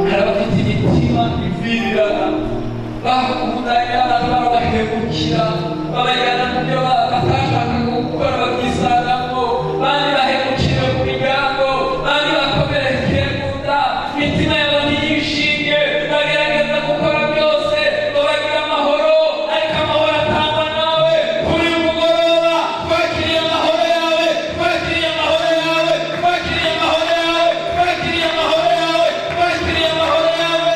hari abafite imitima ivirirana bakundanya barabahemukira babajyana mu byo batashakaga gukora babyisangamo bandi bahemukira mu miryango bandi bakomerekeye mu nda imitima yabo ntiyishimye bagerageza gukora byose ngo bagire amahoro ariko amahoro atangwa nawe kuri uyu mugoroba twakiriye amahoro yawe twakiriye amahoro yawe twakiriye amahoro yawe twakiriye amahoro yawe twakiriye amahoro yawe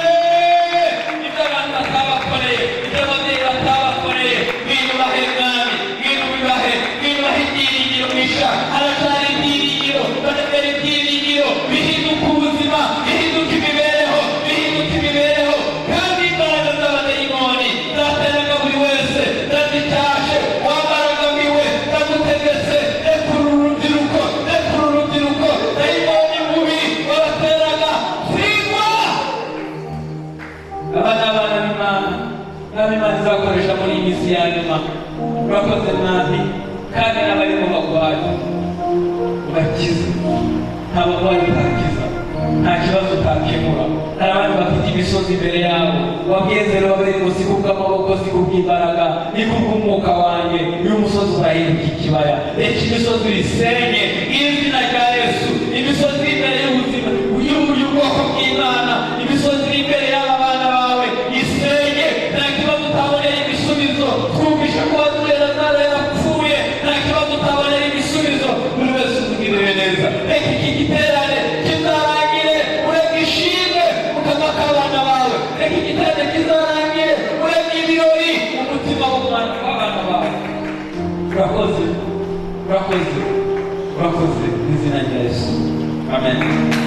ibyo abantu batabakoreye ibyo ababyeyi batabakoreye biyubahe mwami biyubahe biyubahe ibyiringiro bisha haracyari ibyiringiro baracyari ibyiringiro bihinduka ubuzima bihinduka imibereho bihinduka imibereho kandi imbaraga z'abadayimoni zateraga buri wese zazitashe wabaragamiwe zagutegetse rekura urubyiruko rekura urubyiruko dayimoni mubi wabateraga singwa aba ni abana b'imana nawe imana izakoresha muri iyi minsi ya nyuma urakoze mwami kandi n'abari mu bagwayi ubakize nta bagwayi utakiza nta kibazo utakemura hari abandi bafite imisozi imbere yabo wabwiye zero babiri ngo si kubw'amaboko si kubw'imbaraga ni kubw'umwuka wanjye uyu musozi urahinduka ikibaya reka imisozi uyisenye izina rya yesu imisozi iri imbere y'ubuzima y'ubwoko bw'imana imisozi iri imbere y'aba bana bawe isenge nta kibazo utabonera ibisubizo twumvishe ko waturera ntara yapfuye nta kibazo utabonera ibisubizo buri wese umugirire neza reka iki giterane kizarangire uragishime ukava k'abana bawe reka igiterane kizarangire urega ibirori umutima w'umwana w'abana bawe Urakoze murakoze murakoze mu izina rya yesu amen